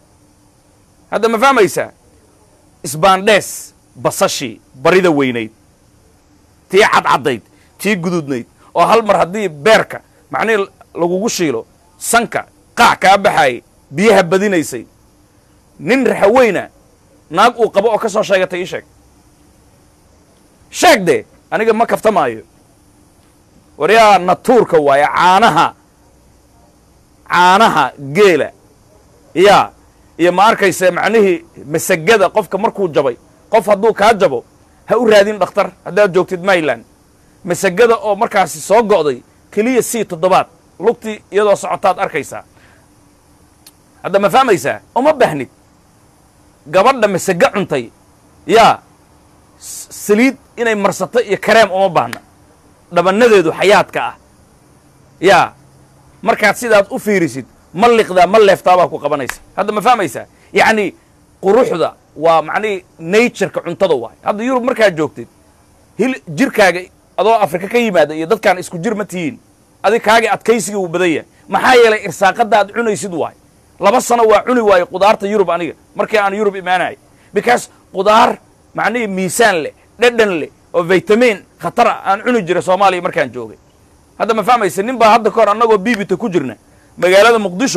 hadda ma fahmaysaa isbaandhees basashii barida weynayd tii cadcaddayd tii guduudnayd oo hal mar haddii beerka macnihii lagugu shiilo sanka qaac kaa baxaayay biyaha badinaysay nin raxaweyna naag uu qabo oo ka soo sheegatay ii sheeg sheeg dee aniga ma kaftamaayo waryaa natuurka waaye caanaha caanaha geela yaa iyo ma arkayse macnihii masagada qofka markuu jabay qof hadduu kaa jabo ha u raadin dhakhtar haddaad joogtid mayland masagada oo markaasi soo go'day keliya sii toddobaad lugtii iyadoo socotaad arkaysaa hadda ma fahmaysaa uma baahnid gabadha masage cuntay yaa saliid inay marsato iyo kareem uma baahna dhabanadeedu xayaadka ah yaa markaad sidaad u fiirisid ma liqdaa ma leeftaabaa ku qabanaysa hadda ma fahmaysaa yacni quruxda waa macnihii natureka cuntada waay hadda yurub markaad joogtid hil jirkaaga adoo afrika ka yimaada iyo dadkaan isku jir ma tihiin adig kaagii adkaysiga uu badan yahay maxaa yeelay irsaaqadda aad cunaysid waay laba sano waa cuni waaye qudaarta yurub aniga markii aan yurub imaanayo because qudaar macnihii miisaan leh dhedhan leh oo vitamin khatara aan cuni jiray soomaaliya markaan joogay hadda ma fahmaysa nin baa hadda kahor annagoo bibita ku jirna magaalada muqdisho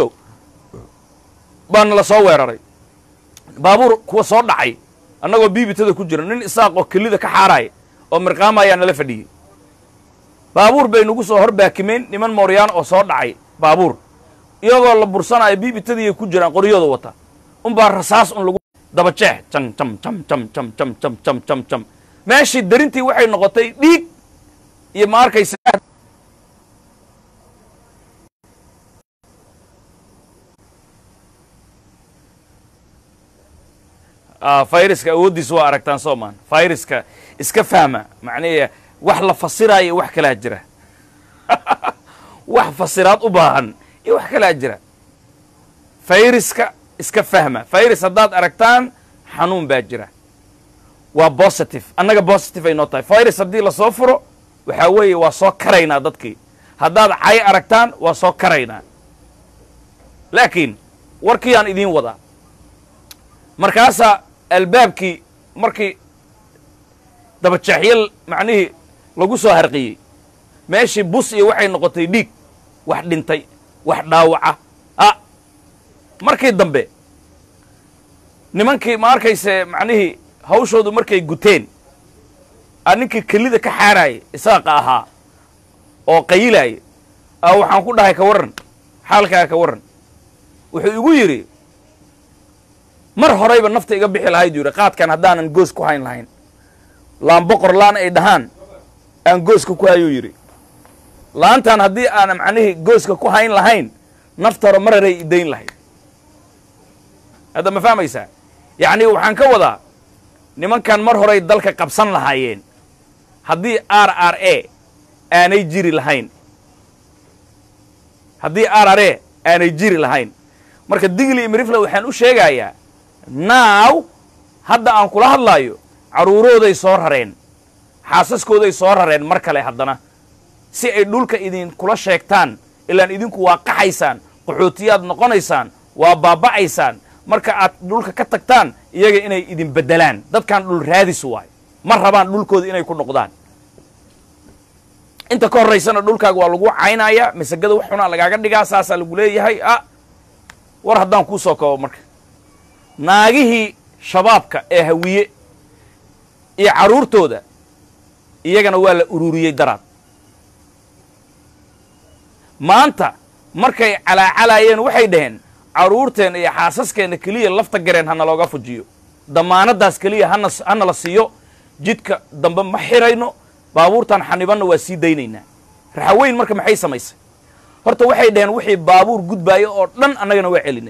baana la soo weeraray baabuur kuwa soo dhacay annagoo bibitada ku jirna nin isaaq oo kelida ka xaaraya oo mirqaama ayaa nala fadhiyey baabuur bay nagu soo hor baakimeen niman mooryaan oo soo dhacay baabuur iyagoo la bursanaayo bibitadiiay ku jiraan qoryooda wata unbaa rasaas un lagu daba jeex jam jam jam jam jam jam jam jam jam jam meeshii darintii waxay noqotay dhiig iyo ma arkaysa fayraska awooddiisa waa aragtaan soomaan fayraska iska fahma macnihi wax la fasiraayo wax kalaa jira wax fasiraad u baahan iyo wax kalaa jira fayraska iska fahma fayrus haddaad aragtaan xanuun baa jira waa positive annaga positive ay noo tahay fayrus haddii lasoo furo waxaa weeye waa soo karaynaa dadkii haddaad cay aragtaan waa soo karaynaa laakiin warkiiyaan idiin wadaa markaasaa albaabkii markii dabajeexyo macnihii lagu soo harqiyey meeshii bus iyo waxay noqotay dhiig wax dhintay wax dhaawaca a markii dambe nimankii ma arkayse macnihii hawshoodu markay guteen a ninkii kelida ka xaaraayay isaaqa ahaa oo qayilaaya a waxaan ku dhahay ka warran xaalkaaga ka warran wuxuu igu yidhi mar horeyba nafta iga bixi lahayd yidhi qaadkan haddaanan goos ku hayn lahayn laan boqor laan ay dhahaan aan gooska ku hayuu yidhi laantan haddii aanan macnihii gooska ku hayn lahayn nafta hore mararay idayn lahayd hadda ma fahmaysaa yacni waxaan ka wadaa nimankan mar horay dalka qabsan lahaayeen haddii r r a aanay jiri lahayn haddii r r a aanay jiri lahayn marka digli imrifla waxaan u sheegayaa naaw hadda aan kula hadlaayo carruurooday soo rareen xaasaskooday soo rareen mar kale haddana si ay dhulka idinkula sheegtaan ilaan idinku waa qaxaysaan qaxootiyaad noqonaysaan waa baaba'aysaan marka aad dhulka ka tagtaan iyaga inay idin beddelaan dadkan dhul raadis waayo ma rabaan dhulkooda inay ku noqdaan inta ka horraysana dhulkaaga waa lagu caynayaa masagada wax xunaa lagaaga dhigaa saasaa lagu leeyahay a war haddaan kuu soo koobo marka naagihii shabaabka ee hawiye iyo carruurtooda iyagana waa la ururiyey daraad maanta markay calaacalaayeen waxay dhaheen carruurteenna iyo xaasaskeenna keliya lafta gareen hana looga fujiyo damaanaddaas keliya hana hana la siiyo jidka dambe ma xirayno baabuurtan xanibanna waa sii daynaynaa raxaweyn marka maxay samaysay horta waxay dhaheen wixii baabuur gudbaayo oo dhan annagana waa celinay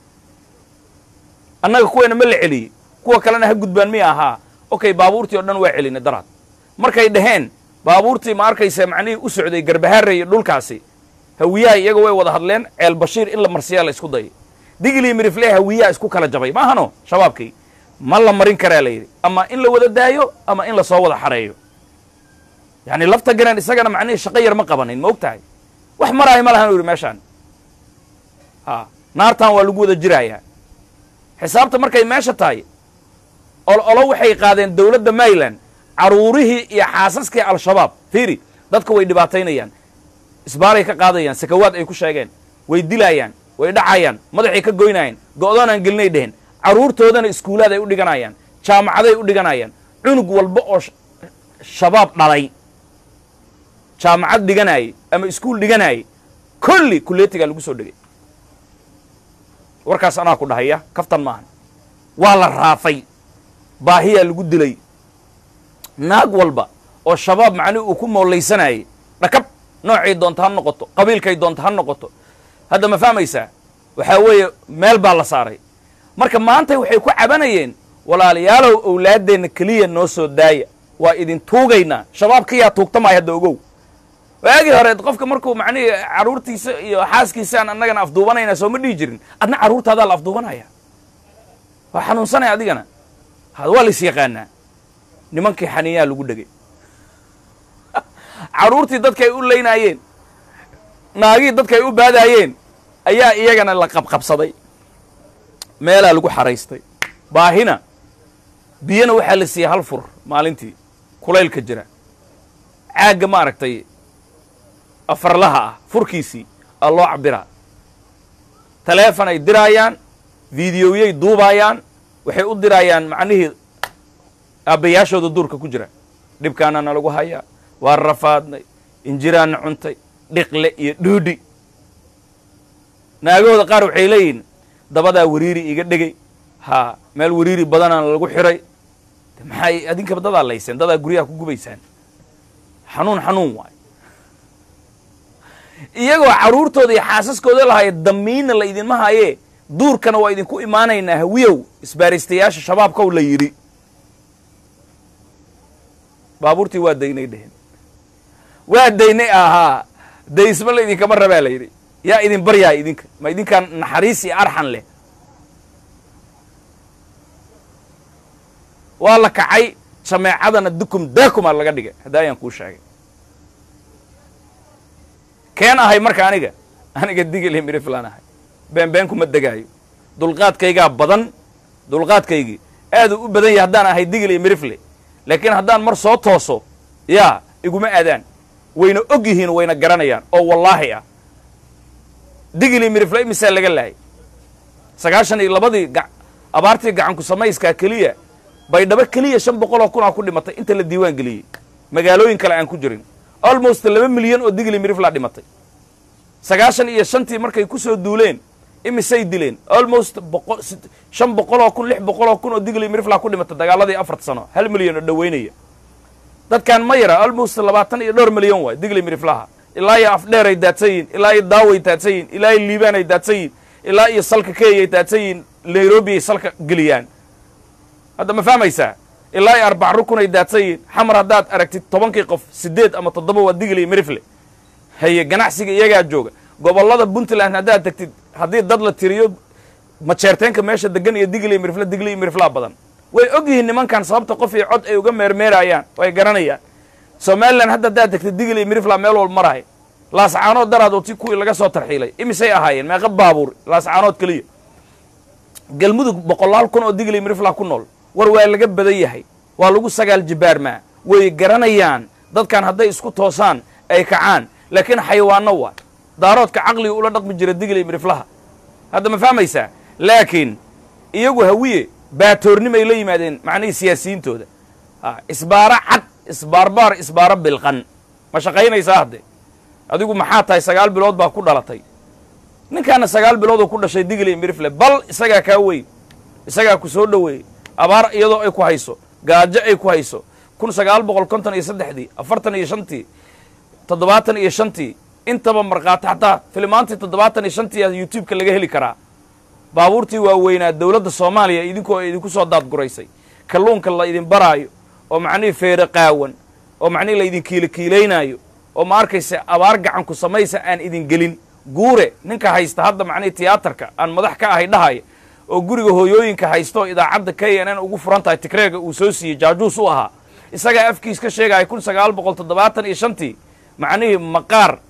annaga kuweena ma la celiyey kuwa kalena ha gudbaan miya ahaa okay baabuurtii oo dhan waa celinay daraad markay dhaheen baabuurtii ma arkaysa macnihii u socday garbahaare iyo dhulkaasi hawiyaha iyaga way wada hadleen ceel bashiir in la marsiyaa la isku dayay digli mirifle hawiyaha isku kala jabay maahano shabaabkii ma la marin karaa la yidhi ama in la wada daayo ama in lasoo wada xareeyo yacni lafta gareen isagana macnihii shaqo yar ma qabanin ma og tahay wax maraayo ma lahan u yidhi meeshaan ha naartan waa lagu wada jiraayaa xisaabta markay meesha tahay ol olo waxay qaadeen dowladda maryland carruurihii iyo xaasaskii al-shabaab fiiri dadka way dhibaataynayaan isbaaray ka qaadayaan sakawaad ay ku sheegeen way dilaayaan way dhacayaan madaxay ka goynayaan go'doonaan gelinay dheheen carruurtoodana iskuulaad ay u dhiganayaan jaamacaday u dhiganayaan cunug walba oo shabaab dhalay jaamacad dhiganaayey ama iskuul dhiganaayey kolli kuleetigaa lagu soo dhegay warkaas anaa ku dhahaya kaftan maahan waa la raafay baahiyaa lagu dilay naag walba oo shabaab macnihi uu ku moollaysanayay dhakab noocay doonta ha noqoto qabiilkay doonta ha noqoto hadda ma fahmaysaa waxaa weeye meel baa la saaray marka maanta waxay ku cabanayeen walaalayaalow owlaaddeenna keliya noo soo daaya waa idin tuugaynaa shabaabkayaa tuugtamay hadda ogow waagii hore qofka markuu macnihii carruurtiisa iyo xaaskiisaan annagana afduubanaynaa soo ma dhihi jirin adna carruurtaadaa la afduubanaya waa xanuunsanaya adigana waa la is yaqaanaa nimankii xaniyaa lagu dhegay carruurtii dadkay u laynaayeen naagihii dadkay u baadaayeen ayaa iyagana la qabqabsaday meelaa lagu xaraystay baahina biyana waxaa la siiyey hal fur maalintii kulaylka jira caagga ma aragtay afarlaha ah furkiisii aa loo cabiraa taleefon ay diraayaan fideoyay duubaayaan waxay u diraayaan macnihii aabbayaashooda duurka ku jira dhibkaana nalagu hayaa waa rafaadnay injiraanna cuntay dhiqle iyo dhuudhi naagahooda qaar waxay leeyihiin dabadaa wariiri iga dhegay haa meel wariiri badanaana lagu xiray maxay adinkaba dadaa layseen dadaa guryaha ku gubaysaan xanuun xanuun waayo iyagoo carruurtooda iyo xaasaskooda lahaya damiinna la idinma hayee duurkana waa idinku imaanaynaa hawiyow isbaaraystayaasha shabaabkow la yidhi baabuurtii waa daynay dheheen waa daynay ahaa daysma la idinkama rabaa la yidhi yaa idin baryaa idinka ma idinkaan naxariis iyo arxan leh waa la kacay jameecadana dukum daakumaa laga dhigay hadda ayaan kuu sheegay keen ahay marka aniga aniga digili miriflan ahay beenbeen kuma degaayo dulqaadkaygaa badan dulqaadkaygii aaduu u badan yahay haddaan ahay digil iyo mirifle laakiin haddaan mar soo tooso yaa iguma aadaan wayna og yihiin wayna garanayaan oo wallaahi ah digil iyo mirifle imisaa laga laayay sagaashan iyo labadii ga- abaartii gacanku samayskaa keliya baydhabo keliya shan boqol oo kunaa ku dhimatay inta la diiwaan geliyey magaalooyin kale aan ku jirin almost laba milyan oo digili miriflaa dhimatay sagaashan iyo shantii markay ku soo duuleen imisay dileen almost boqol sit- shan boqol oo kun lix boqol oo kun oo digili miriflaa ku dhimatay dagaaladii afarta sano hal milyan oo dhoweynaya dadkan ma yara almost labaatan iyo dhowr milyan waay digli miriflaha ilaa iyo afdheeray daadsan yihin ilaa iyo daaway daadsan yihin ilaa iyo liibaanay daadsan yihin ilaa iyo salka kenyay daadsan yihin nairobi ay salka geliyaan hadda ma fahmaysaa ilaa iyo arbac rukunay daadsan yihin xamar haddaad aragtid tobankii qof siddeed ama toddoba waa digli mirifle haye ganacsiga iyagaa jooga gobollada puntland haddaad tagtid haddii dad la tiriyo majeerteenka meesha degan iyo digli mirifle digli miriflaa badan way og yihiin nimankan sababta qof iyo cod ay uga meermeerayaan way garanayaan somalilan hadda haddaad tagtid digli mirifla meel wal marahay laascaanood daraad oti kuwii laga soo tarxiilay imisay ahaayeen meeqa baabuur laascaanood keliya galmudug boqolaal kun oo digli mirifla ku nool war waa laga badan yahay waa lagu sagaal jibaarmaa way garanayaan dadkan hadday isku toosaan ay kacaan laakiin xayawaano waa daaroodka caqliga ula dhaqmi jira digli miriflaha hadda ma fahmaysaa laakiin iyagu hawiye baatoornimay la yimaadeen macnihii siyaasiyiintooda a isbaaro cad isbaarbaar isbaaro bilqan ma shaqaynaysaa hadde adigu maxaa tahay sagaal bilood baa ku dhalatay ninkaana sagaal biloodoo ku dhashay digli mirifle bal isagaa kaa weyn isagaa ku soo dhoweeyey abaar iyadoo ay ku hayso gaajo ay ku hayso kun sagaal boqol konton iyo saddexdii afartan iyo shantii toddobaatan iyo shantii intaba markhaati xataa filimaantii toddobaatan iyo shantii a youtube-ka laga heli karaa baabuurtii waaweynaa dowladda soomaaliya idinkoo idinku soo daadguraysay kalluunka la idin baraayo oo macnihii feere qaawan oo macnihii la idin kiilokiilaynaayo oo ma arkaysa abaar gacanku samaysa aan idin gelin guure ninka haysta hadda macnihii tiyaatarka aan madax ka ahay dhahaya oo guriga hooyooyinka haysta oo idaacadda k n n ugu furan tahay tigreega uu soo siiyey jaajuus u ahaa isagaa afkiis ka sheegaya kun sagaal boqol toddobaatan iyo shantii macnihii maqaar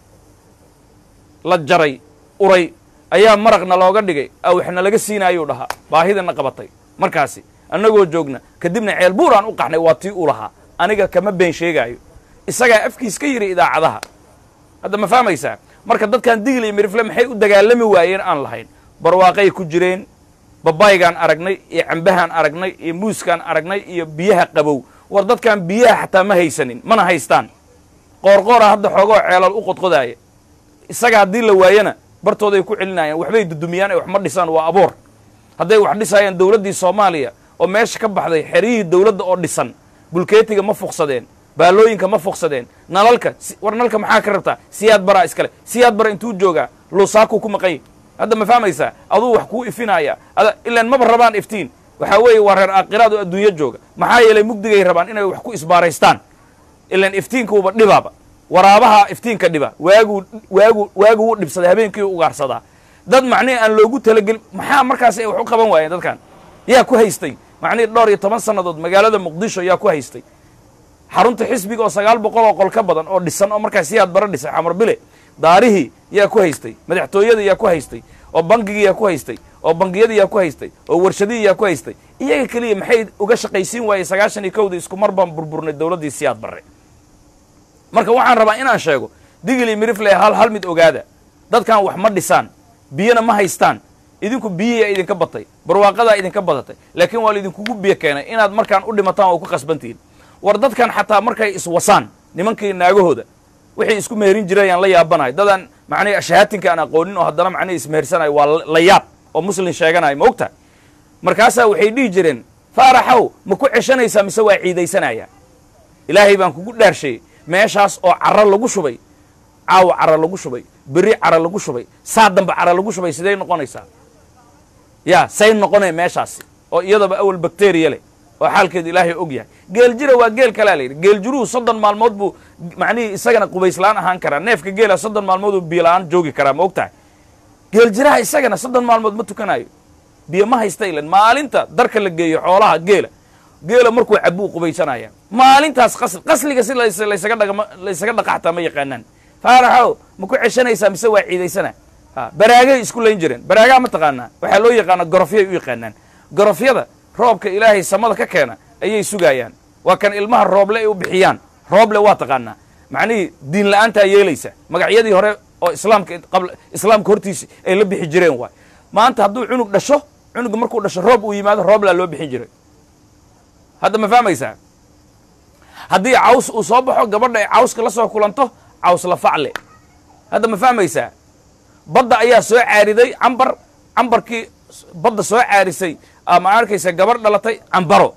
la jaray uray ayaa maraqna looga dhigay awixna laga siinaayuu dhahaa baahidana qabatay markaasi annagoo joogna kadibna ceel buuraan u qaxnay waa tii u lahaa aniga kama been sheegaayo isagaa afkiis ka yidhi idaacadaha hadda ma fahmaysaa marka dadkan digli iyo mirifle maxay u dagaalami waayeen aan lahayn barwaaqay ku jireen babaygaan aragnay iyo cambahaan aragnay iyo muuskaan aragnay iyo biyaha qabow war dadkan biyaha xataa ma haysanin mana haystaan qoorqoora hadda xoogoo ceelal u qodqodaaya isaga haddii la waayana bartooday ku celinayaan waxbay dudumiyaan ay wax ma dhisaan waa aboor hadday wax dhisaayaan dowladdii soomaaliya oo meesha ka baxday xeryihii dowladda oo dhisan bulkeetiga ma fuqsadeen baalooyinka ma fuqsadeen nalalka war nalka maxaa ka rabtaa siyaad baraa iskale siyaad bara intuu joogaa luusaakuu ku maqan yahy hadda ma fahmaysaa aduu wax kuu ifinaya ada ilaan maba rabaan iftiin waxaa weeye waa reer aakhiraad oo adduunyo jooga maxaa yeelay mugdigay rabaan inay wax ku isbaaraystaan ilaan iftiinkuuba dhibaaba waraabaha iftiinka dhiba waaguu waagu waagu wuu dhibsaday habeenkii u ugaarsadaa dad macnihi aan loogu talagelin maxaa markaasi ay wax u qaban waayeen dadkan yaa ku haystay macnihi dhowr iyo toban sannadood magaalada muqdisho yaa ku haystay xarunta xisbiga oo sagaal boqol oo qol ka badan oo dhisan oo markaas siyaad bara dhisay xamar bile daarihii yaa ku haystay madaxtooyadii yaa ku haystay oo bangigii yaa ku haystay oo bangiyadii yaa ku haystay oo warshadihii yaa ku haystay iyaga keliya maxay uga shaqaysiin waayey sagaashan iyo kowda isku mar baan burburnay dowladdii siyaad barre marka waxaan rabaa inaan sheego digili mirifle hal hal mid ogaada dadkan wax ma dhisaan biyona ma haystaan idinku biyihiyaa idinka batay barwaaqadaa idinka badatay laakiin waa laidinkugu biyo keenay inaad markaan u dhimataan oo ku qasbantihiin war dadkan xataa markay iswasaan nimankii naagahooda waxay isku meherin jirayaan la yaabanayo dadaan macnihi ashahaatinka aan aqoonin oo haddana macnihi ismehersanayo waa la yaab oo muslin sheeganayo ma ogtahay markaasaa waxay dhihi jireen faaraxow ma ku ceshanaysaa mise waa ciidaysanaya ilaahay baan kugu dhaarsheeyey meeshaas oo caro lagu shubay caawa caro lagu shubay berri caro lagu shubay saa dambe caro lagu shubay sidey noqonaysaa ya say noqonee meeshaasi oo iyadaba awal bakteriya leh oo xaalkeedu ilaahay og yahay geel jira waa geel kalaa la yidhi geel jiruhu soddon maalmood buu macnihii isagana qubayslaan ahaan karaa neefka geela soddon maalmood uu biyola-aan joogi karaa ma og tahay geel jiraha isagana soddon maalmood ma tukanayo biyo ma haysta ilan maalinta darka la geeyo xoolaha geela geela markuu cabuu qubaysanaya maalintaas qasli qasliga si laysaga dhagma laysaga dhaqaxtaa ma yaqaanaan faaraxow ma ku ceshanaysaa mise waa ciidaysana a baraagay isku layn jireen baraagaa ma taqaanaa waxaa loo yaqaana gorofyay u yaqaanaan gorofyada roobka ilaahay samada ka keena ayay sugaayaan waa kan ilmaha rooble ay u bixiyaan rooble waa taqaanaa macnihii diin la-aantaa yeelaysa magacyadii hore oo islaamka qabla islaamka hortiisa ay la bixi jireen waay maanta hadduu cunug dhasho cunuga markuu dhasho roob uu yimaado rooblaa loo bixin jiray hadda ma fahmaysaa haddii caws uu soo baxo gabadha ay cawska la soo kulanto caws la facle hadda ma fahmaysaa badda ayaa soo caariday cambar cambarkii badda soo caarisay ma arkaysa gabarh dhalatay cambaro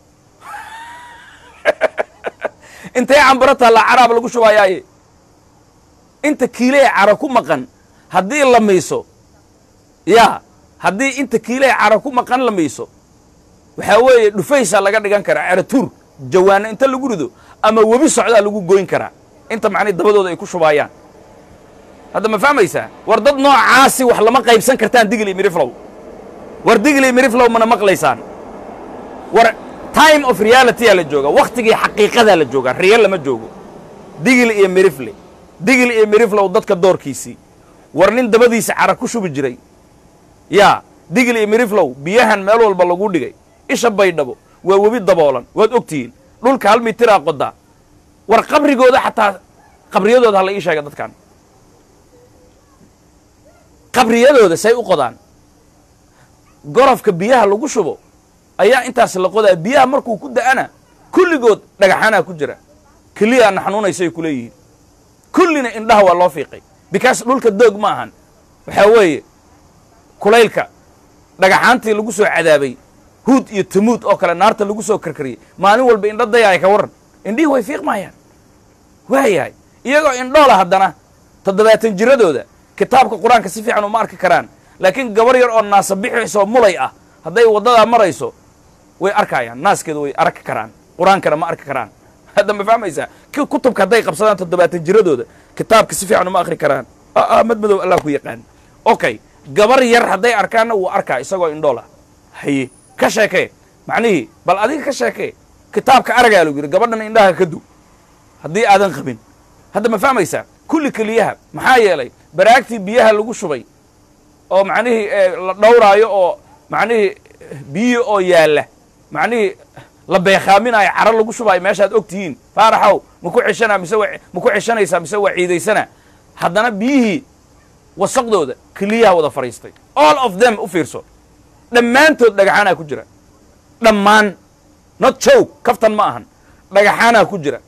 intay cambaro taallaa caraab lagu shubaayaaye inta kiilee cara ku maqan haddii la miiso yaa haddii inta kiilee cara ku maqan la miiso waxaa weeye dhufaysaa laga dhigan karaa caratuur jawaano inta lagu rido ama webi socdaa lagu goyn karaa inta macnii dabadooda ay ku shubaayaan hadda ma fahmaysaa war dad noocaasi wax lama qaybsan kartaan digli miriflow war digli miriflow mana maqlaysaan war time of realityaa la jooga wakhtigii xaqiiqadaa la joogaa riyal lama joogo digli iyo mirifle digli iyo miriflow dadka doorkiisii war nin dabadiisa cara ku shubi jiray yaa digli iyo miriflow biyahan meel walba lagu dhigay isha baydhabo waa webi daboolan waad ogtihiin dhulka hal mitiraa qodaa war qabrigooda xataa qabriyadooda ha la ii sheega dadkan qabriyadooda say u qodaan gorofka biyaha lagu shubo ayaa intaas la qodaa biyaha markuu ku da'ana kulligood dhagaxanaa ku jira keliyaana xanuunaysay ku leeyihiin kullina indhaha waa loo fiiqay bikaas dhulka doog ma ahan waxaa weeye kulaylka dhagaxaantii lagu soo cadaabay huud iyo tamuud oo kale naarta lagu soo karkariyey maalin walba indho dayaay ka warran indhihii way fiiqmayaan waayahay iyagoo indhoola haddana toddobaatan jiradooda kitaabka qur-aanka si fiican uma arki karaan laakiin gabar yar oo naasa bixisoo mulay ah hadday waddadaa marayso way arkayaan naaskeeda way arki karaan qur-aankana ma arki karaan hadda ma fahmaysaa kutubka hadday qabsadaan toddobaatan jiradooda kitaabka si fiican uma akri karaan mad madow allah ku yaqaan okay gabar yar hadday arkaanna wuu arkaa isagoo indhoola haye ka sheekee macnihii bal adiga ka sheekee kitaabka aragaa lagu yidhi gabadhana indhaha ka du haddii aadan qabin hadda ma fahmaysaa kulli keliyaha maxaa yeelay baraagtii biyaha lagu shubay oo macnihii la dhowraayo oo macnihii biyo oo yaalla macnihii la beekaaminaayo caro lagu shubaayo meeshaad og tihiin faaraxow maku ceshanaa mise maku ceshanaysaa mise waa ciidaysanaa haddana biyihii wasaqdooda keliyaha wada fadhiistay all of them u fiirso dhammaantood dhagaxaanaa ku jira dhammaan not jow kaftan ma ahan dhagaxaanaa ku jira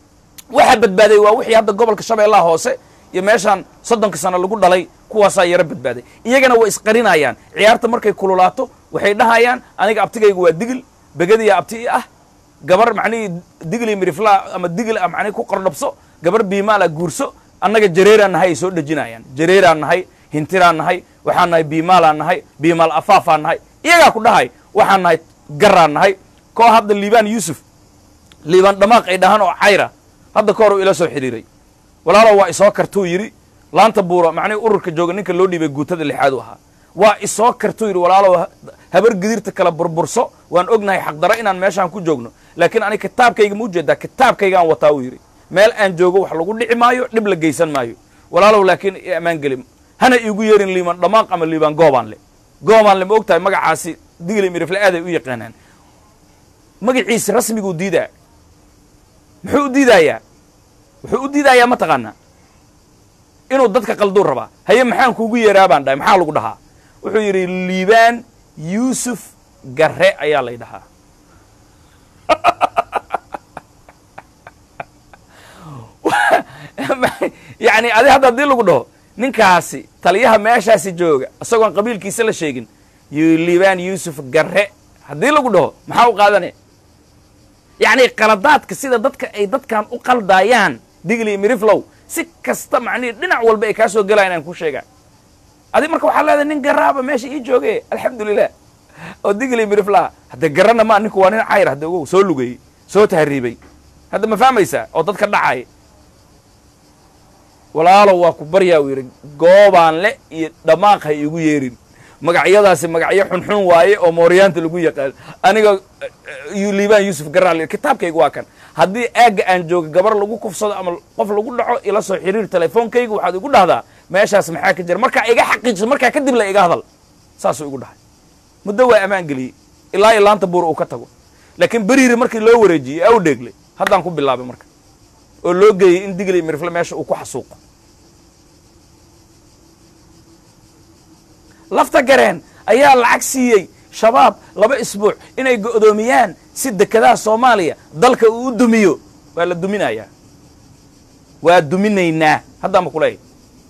waxaa badbaaday waa wixii hadda gobolka shabeellaha hoose iyo meeshaan soddonka sano lagu dhalay kuwaasaa yaro badbaaday iyagana way isqarinayaan ciyaarta markay kululaato waxay dhahayaan aniga abtigayga waa digil begadiya abti i ah gabar macnihii digli miriflaa ama digil ah macnihi ku qordhabso gabar biimaala guurso annaga jareeraan nahay ay soo dhejinayaan jareeraan nahay hintiraan nahay waxaan nahay biimaalaan nahay biimaal afaafaan nahay iyagaa ku dhahay waxaan nahay garaan nahay koo hadda liibaan yuusuf liibaan dhamaaq ay dhahaan oo cayra hadda ka hor uu ila soo xidhiiray walaalow waa isoo kartuu yidhi laanta buura macnihi ururka jooga ninka loo dhiibay guutada lixaad u ahaa waa isoo kartuu yidhi walaalow habar gidirta kala burburso waan ognahay xaqdaro inaan meeshaan ku joogno laakiin ani kitaabkayga ma ujeedaa kitaabkaygaan wataa uu yidhi meel aan joogo wax lagu dhici maayo dhib la geysan maayo walaalow laakiin i ammaan geli hana iigu yeerin liiban dhamaaq ama liibaan goobaanle goobaanle ma og tahay magacaasi digli mirifle aaday u yaqaanaan magaciisi rasmiguu diidaa muxuu u diidaayaa wuxuu u diidayaa ma taqaanaa inuu dadka qalduu rabaa haye maxaan kuugu yeeraa baan dhahay maxaa lagu dhahaa wuxuu yidhi liibaan yuusuf garre ayaa lay dhahaa yacni adi hadda haddii lagu dhaho ninkaasi taliyaha meeshaasi jooga isagoon qabiilkiisa la sheegin liibaan yuusuf garre haddii lagu dhaho maxaa u qaadanaya yacni qaladaadka sida dadka ay dadkan u qaldaayaan digli miriflow si kasta macnihi dhinac walba ay kaa soo gelayan aan ku sheegaa adi marka waxaa leedahay nin garaaba meesha ii jooge alxamdulilah oo digli miriflaha hadde garana ma ninku waa nin cayr hadde ogow soo lugayey soo tahriibay hadda ma fahmaysaa oo dadka dhacay walaalow waa ku baryaa uu yidhi goobaan le iyo dhamaaq ha iigu yeerin magacyadaasi magacyo xunxun waaye oo mooryaanta lagu yaqaan aniga liibaan yuusuf garaal kitaabkayga waa kan haddii aagga aan jooga gabar lagu kufsado ama qof lagu dhaco ila soo xiriir telefoonkayga waxaad igu dhahdaa meeshaas maxaa ka jira markaa iga xaqiijiso markaa kadib la iga hadal saasuu igu dhahay muddo waa ammaan geliyey ilaa iyo laanta buur uu ka tago laakiin beriiri markii loo wareejiyey aw dheeglay haddaan ku bilaabay marka oo loo geeyey in digli mirifle meesha uu ku xasuuqo lafta gareen ayaa lacag siiyey shabaab laba isbuuc inay go'doomiyaan si dekedaha soomaaliya dalka uu u dumiyo waa la duminayaa waa duminaynaa haddaan ba kuleeyahy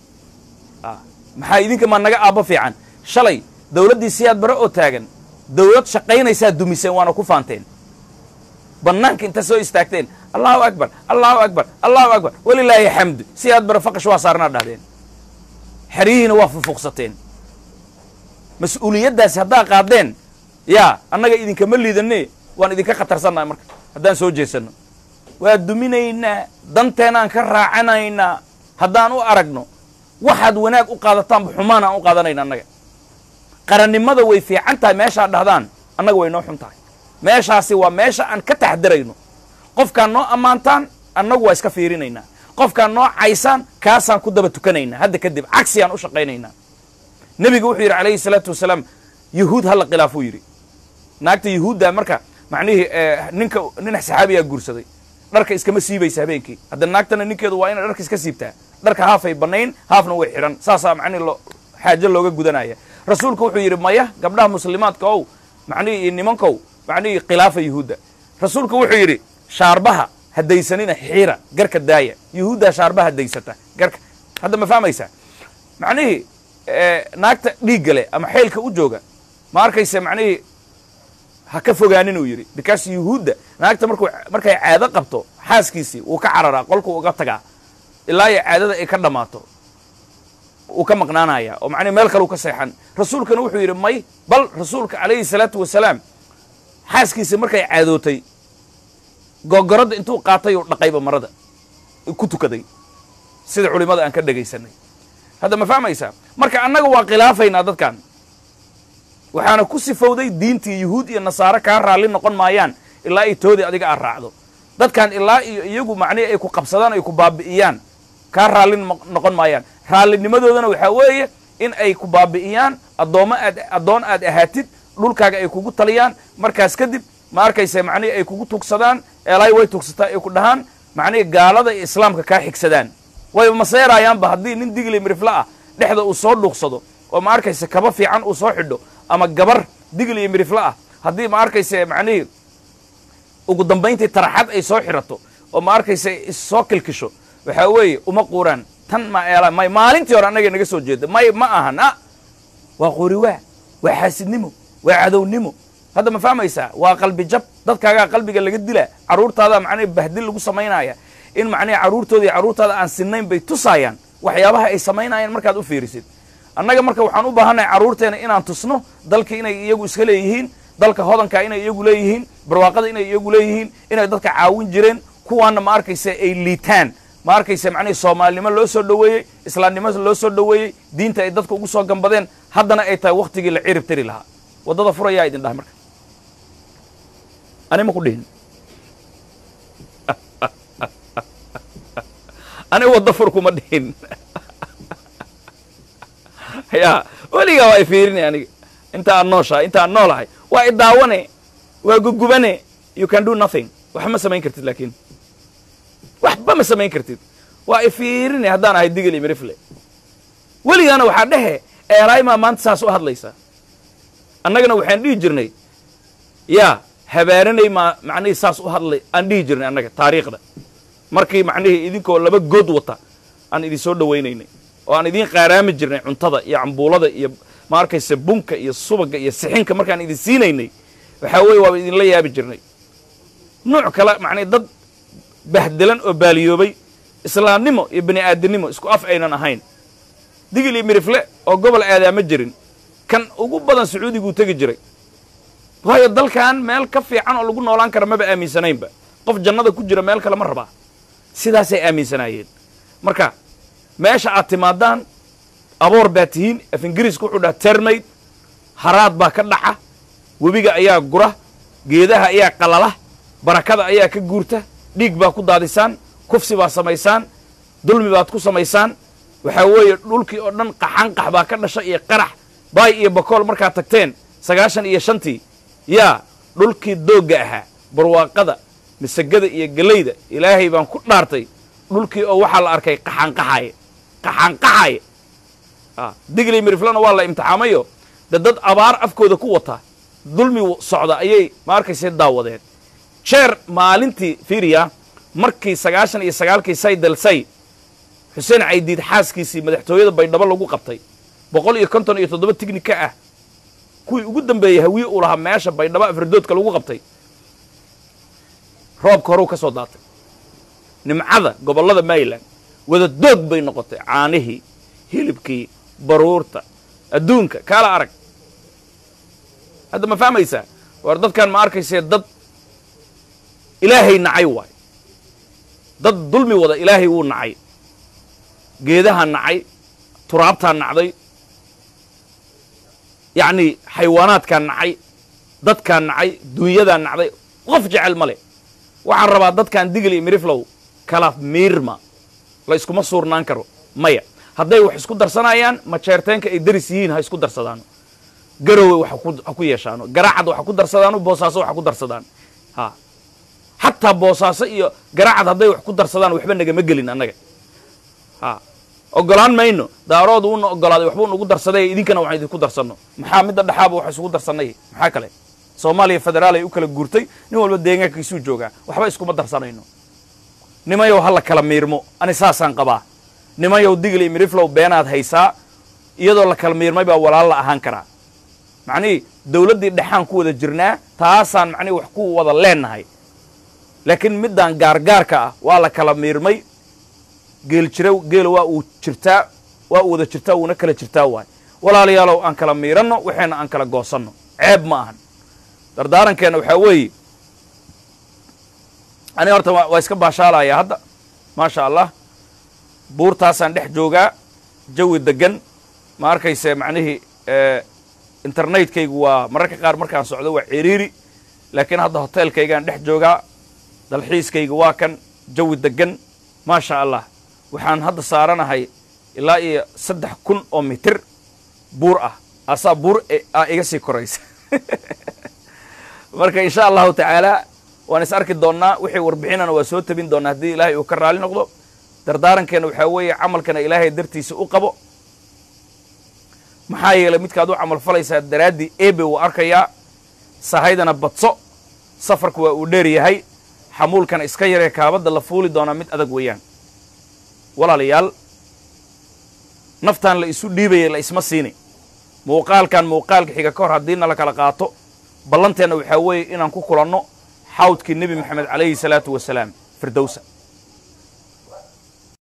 maxaa idinka maa naga aabbo fiican shalay dawladdii siyaad bare oo taagan dawlad shaqaynaysaa dumiseen waana ku faanteen bannaanka inta soo istaagteen allahu akbar allahu akbar allahu akbar walilaahi xamdu siyaad bare faqash waa saarnaa dhahdeen xeryihiina waa fufuqsateen mas-uuliyaddaasi haddaa qaadeen yaa annaga idinkama liidane waan idinka khatarsannaha marka haddaan soo jeesanno waa duminaynaa danteenaan ka raacanaynaa haddaan u aragno waxaad wanaag u qaadataanba xumaan aan u qaadanayna annaga qarannimada way fiican tahay meeshaad dhahdaan annaga way noo xun tahay meeshaasi waa meesha aan ka taxdirayno qofkaan noo ammaantaan annagu waa iska fiirinaynaa qofkaan noo caysaan kaasaan ku daba tukanaynaa hadda kadib cagsiyaan u shaqaynaynaa nebigu wuxuu yidhi calayhi salaatu wasalaam yuhuud hala khilaafuu yidhi naagta yuhuudda marka macnihii ninka nin saxaabiyaa guursaday dharka iskama siibaysa habeenkii hadda naagtana ninkeedu waa inay dharka iska siibtaa dharka haafay bannayn haafna way xidhan saasaa macnihi lo xaajo looga gudanaya rasuulku wuxuu yidhi maya gabdhaha muslimaadka ow macnihii nimankow macnihii khilaafa yuhuudda rasuulku wuxuu yidhi shaarbaha hadaysanina xiira garka daaya yuhuuddaa shaarbaha hadaysata garka hadda ma fahmaysaa macnihii naagta dhiigga leh ama xeylka u jooga ma arkaysa macnihii ha ka fogaanin uu yidhi because yuhuudda naagta markuu markay caado qabto xaaskiisii wuu ka cararaa qolkuu uga tagaa ilaa iyo caadada ay ka dhammaato wuu ka maqnaanaya oo macnihi meel kale u ka seexan rasuulkana wuxuu yidhi may bal rasuulka calayhi salaatu wasalaam xaaskiisii markay caadootay gogoradda intuu qaatay uu dhaqayba marada ku tukaday sida culimmada aan ka dhegaysanay hadda ma fahmaysaa marka annaga waa khilaafaynaa dadkan waxaana ku sifowday diintii yuhuud iyo nasaare kaa raalli noqon maayaan ilaa ay toodii adiga aad raacdo dadkan ilaa iyo iyagu macnihi ay ku qabsadaan ay ku baabi'iyaan kaa raalli noqon maayaan raalinimadoodana waxaa weeye in ay ku baabi'iyaan addoommo aad addoon aad ahaatid dhulkaaga ay kugu taliyaan markaas kadib ma arkaysa macnihi ay kugu tugsadaan eelaay way tugsataa ay ku dhahaan macnihi gaalada iyo islaamka kaa xigsadaan way maseerayaanba haddii nin digli mirifle ah dhexda uu soo dhuuqsado oo ma arkaysa kaba fiican uu soo xidho ama gabar digli iyo mirifle ah haddii ma arkaysa macnihii ugu dambayntii taraxad ay soo xidhato oo ma arkaysa issoo kilkisho waxaa weeye uma quuraan tan ma eela may maalintii hore annaga naga soo jeeda may ma ahan a waa qoriwaa waa xaasidnimo waa cadownimo hadda ma fahmaysaa waa qalbi jab dadkaagaa qalbiga laga dilaa carruurtaada macnihi bahdil lagu samaynaya in macnihi carruurtooda iyo carruurtaada aan sinnayn bay tusaayaan waxyaabaha ay samaynayaan markaad u fiirisid annaga marka waxaan u baahannahay carruurteena inaan tusno dalka inay iyagu iska leeyihiin dalka hodanka inay iyagu leeyihiin barwaaqada inay iyagu leeyihiin inay dadka caawin jireen kuwaana ma arkaysa ay liitaan ma arkaysa macnihi soomaalinimo loo soo dhoweeyey islaamnimo loo soo dhoweeyey diinta ay dadka ugu soo gambadeen haddana ay tahay waktigii la cirib tiri lahaa waddada furayaa idin dhahay marka ani ma ku dhihin ani wadda fur kuma dhihin ya weligaa waa i fiirinay aniga inta aan nooshahay inta aan noolahay waa i daawane waa gugubane you can do nothing waxba ma samayn kartid laakiin waxba ma samayn kartid waa i fiirinay haddaan ahay digil iyo mirifle weligaana waxaa dhehe eeraymaa maanta saas u hadlaysa annagana waxaan dhihi jirnay yaa habaaranay maa macnihii saas u hadlay aan dhihi jirnay annaga taariikhda markii macnihii idinkoo laba good wata aan idin soo dhowaynaynay oo aan idiin qaaraami jirnay cuntada iyo cambuulada iyo ma arkaysa bunka iyo subaga iyo sixinka markaan idin siinaynay waxaa weeye waaba idinla yaabi jirnay nuuc kale macnii dad bahdelan oo baaliyoobay islaamnimo iyo bani aadamnimo isku af aynan ahayn digil iyo mirifle oo gobol aadaama jirin kan ugu badan sacuudiguu tegi jiray waayo dalkan meel ka fiican oo lagu noolaan kara maba aaminsanaynba qof jannada ku jira meel kale ma rabaa sidaasay aaminsanaayeen marka meesha aad timaadaan aboor baa tihiin af ingiriiska wuxuu dhaha termayd haraad baa ka dhaca webiga ayaa gura geedaha ayaa qalala barakada ayaa ka guurta dhiig baa ku daadisaan kufsi baa samaysaan dulmi baad ku samaysaan waxaa weeye dhulkii oo dhan qaxanqax baa ka dhasha iyo qarax baay iyo bakool markaad tagteen sagaashan iyo shantii yaa dhulkii doogga ahaa barwaaqada masagada iyo gelayda ilaahay baan ku dhaartay dhulkii oo waxaa la arkay qaxanqaxaye qaxanqaxaye digley miriflana waa la imtixaamayo de dad abaar afkooda ku wata dulmi socda ayay ma arkayse daawadeen jeer maalintii fiiriya markii sagaashan iyo sagaalkii say dalsay xuseen caydiid xaaskiisii madaxtooyada baydhabo lagu qabtay boqol iyo konton iyo toddoba tignika ah kuwii ugu dambeeyey hawiye uu lahaa meesha baydhabo afridoodka lagu qabtay roobka horeu ka soo daatay nimcada gobollada maryland wada doog bay noqotay caanihii hilibkii baruurta adduunka kaala arag hadda ma fahmaysaa war dadkan ma arkaysee dad ilaahay nacay waay dad dulmi wada ilaahay wuu nacay geedahaa nacay turaabtaa nacday yacnii xayawaanaadkaa nacay dadkaa nacay dunyadaa nacday qof jecel ma le waxaan rabaa dadkan digil iyo miriflow kala miirma la iskuma suurnaan karo maya hadday wax isku darsanayaan majeerteenka ay daris yihiin ha isku darsadaano garowe wax ha ku yeeshaano garaacad waxa ku darsadaano boosaaso waxa ku darsadaan ha xataa boosaaso iyo garaacad hadday wax ku darsadaan waxba nagama gelin annaga ha ogolaan mayno daaroodu uuna ogolaaday waxba unagu darsaday idinkana waxaan idinku darsanno maxaa midda dhexaaba wax isugu darsanay maxaa kale soomaaliya federaal ay u kala guurtay nin walba deegaankiisuu joogaa waxba iskuma darsanayno nimayow ha la kala miirmo ani saasaan qabaa nimayow digil iyo miriflow beenaad haysaa iyadoo la kala miirmay baa walaal la ahaan karaa macnihii dawladdii dhexaan ku wada jirnaa taasaan macnihi wax ku wada leennahay laakiin middaan gaargaarka ah waa la kala miirmay geel jira geela waa uu jirtaa waa uu wada jirtaa wuuna kala jirtaa waay walaalayaalow aan kala miiranno waxayna aan kala goosanno ceeb ma ahan dardaarankeenna waxaa weeye aniga horta waa iska baashaalaya hadda maasha allah buurtaasaan dhex joogaa jawi degan ma arkayse macnihii internetkaygu waa mararka qaar markaan socdo waa ciriiri laakiin hadda hoteelkaygaan dhex joogaa dalxiiskayga waa kan jawi degan maasha allah waxaan hadda saaranahay ilaa iyo saddex kun oo mitir buur ah asaa buur a iga sii koraysa marka insha allahu tacaala waan is arki doonnaa wixii warbixinana waa soo tabin doonnaa haddii ilaahay uu ka raali noqdo dardaarankeena waxaa weeye camalkana ilaahay dartiisa u qabo maxaa yeelay midkaad u camal falaysaa daraaddii ebe wuu arkayaa sahaydana badso safarku waa uu dheer yahay xamuulkana iska yaree kaabadda la fuuli doonaa mid adag weeyaan walaalayaal naftaan la isu dhiibaya la isma siini muuqaalkan muuqaalka xiga ka hor haddiina la kala qaato ballanteenna waxaa weeye inaan ku kulanno xawdkii nebi moxamed calayhi salaatu wasalaam firdowsa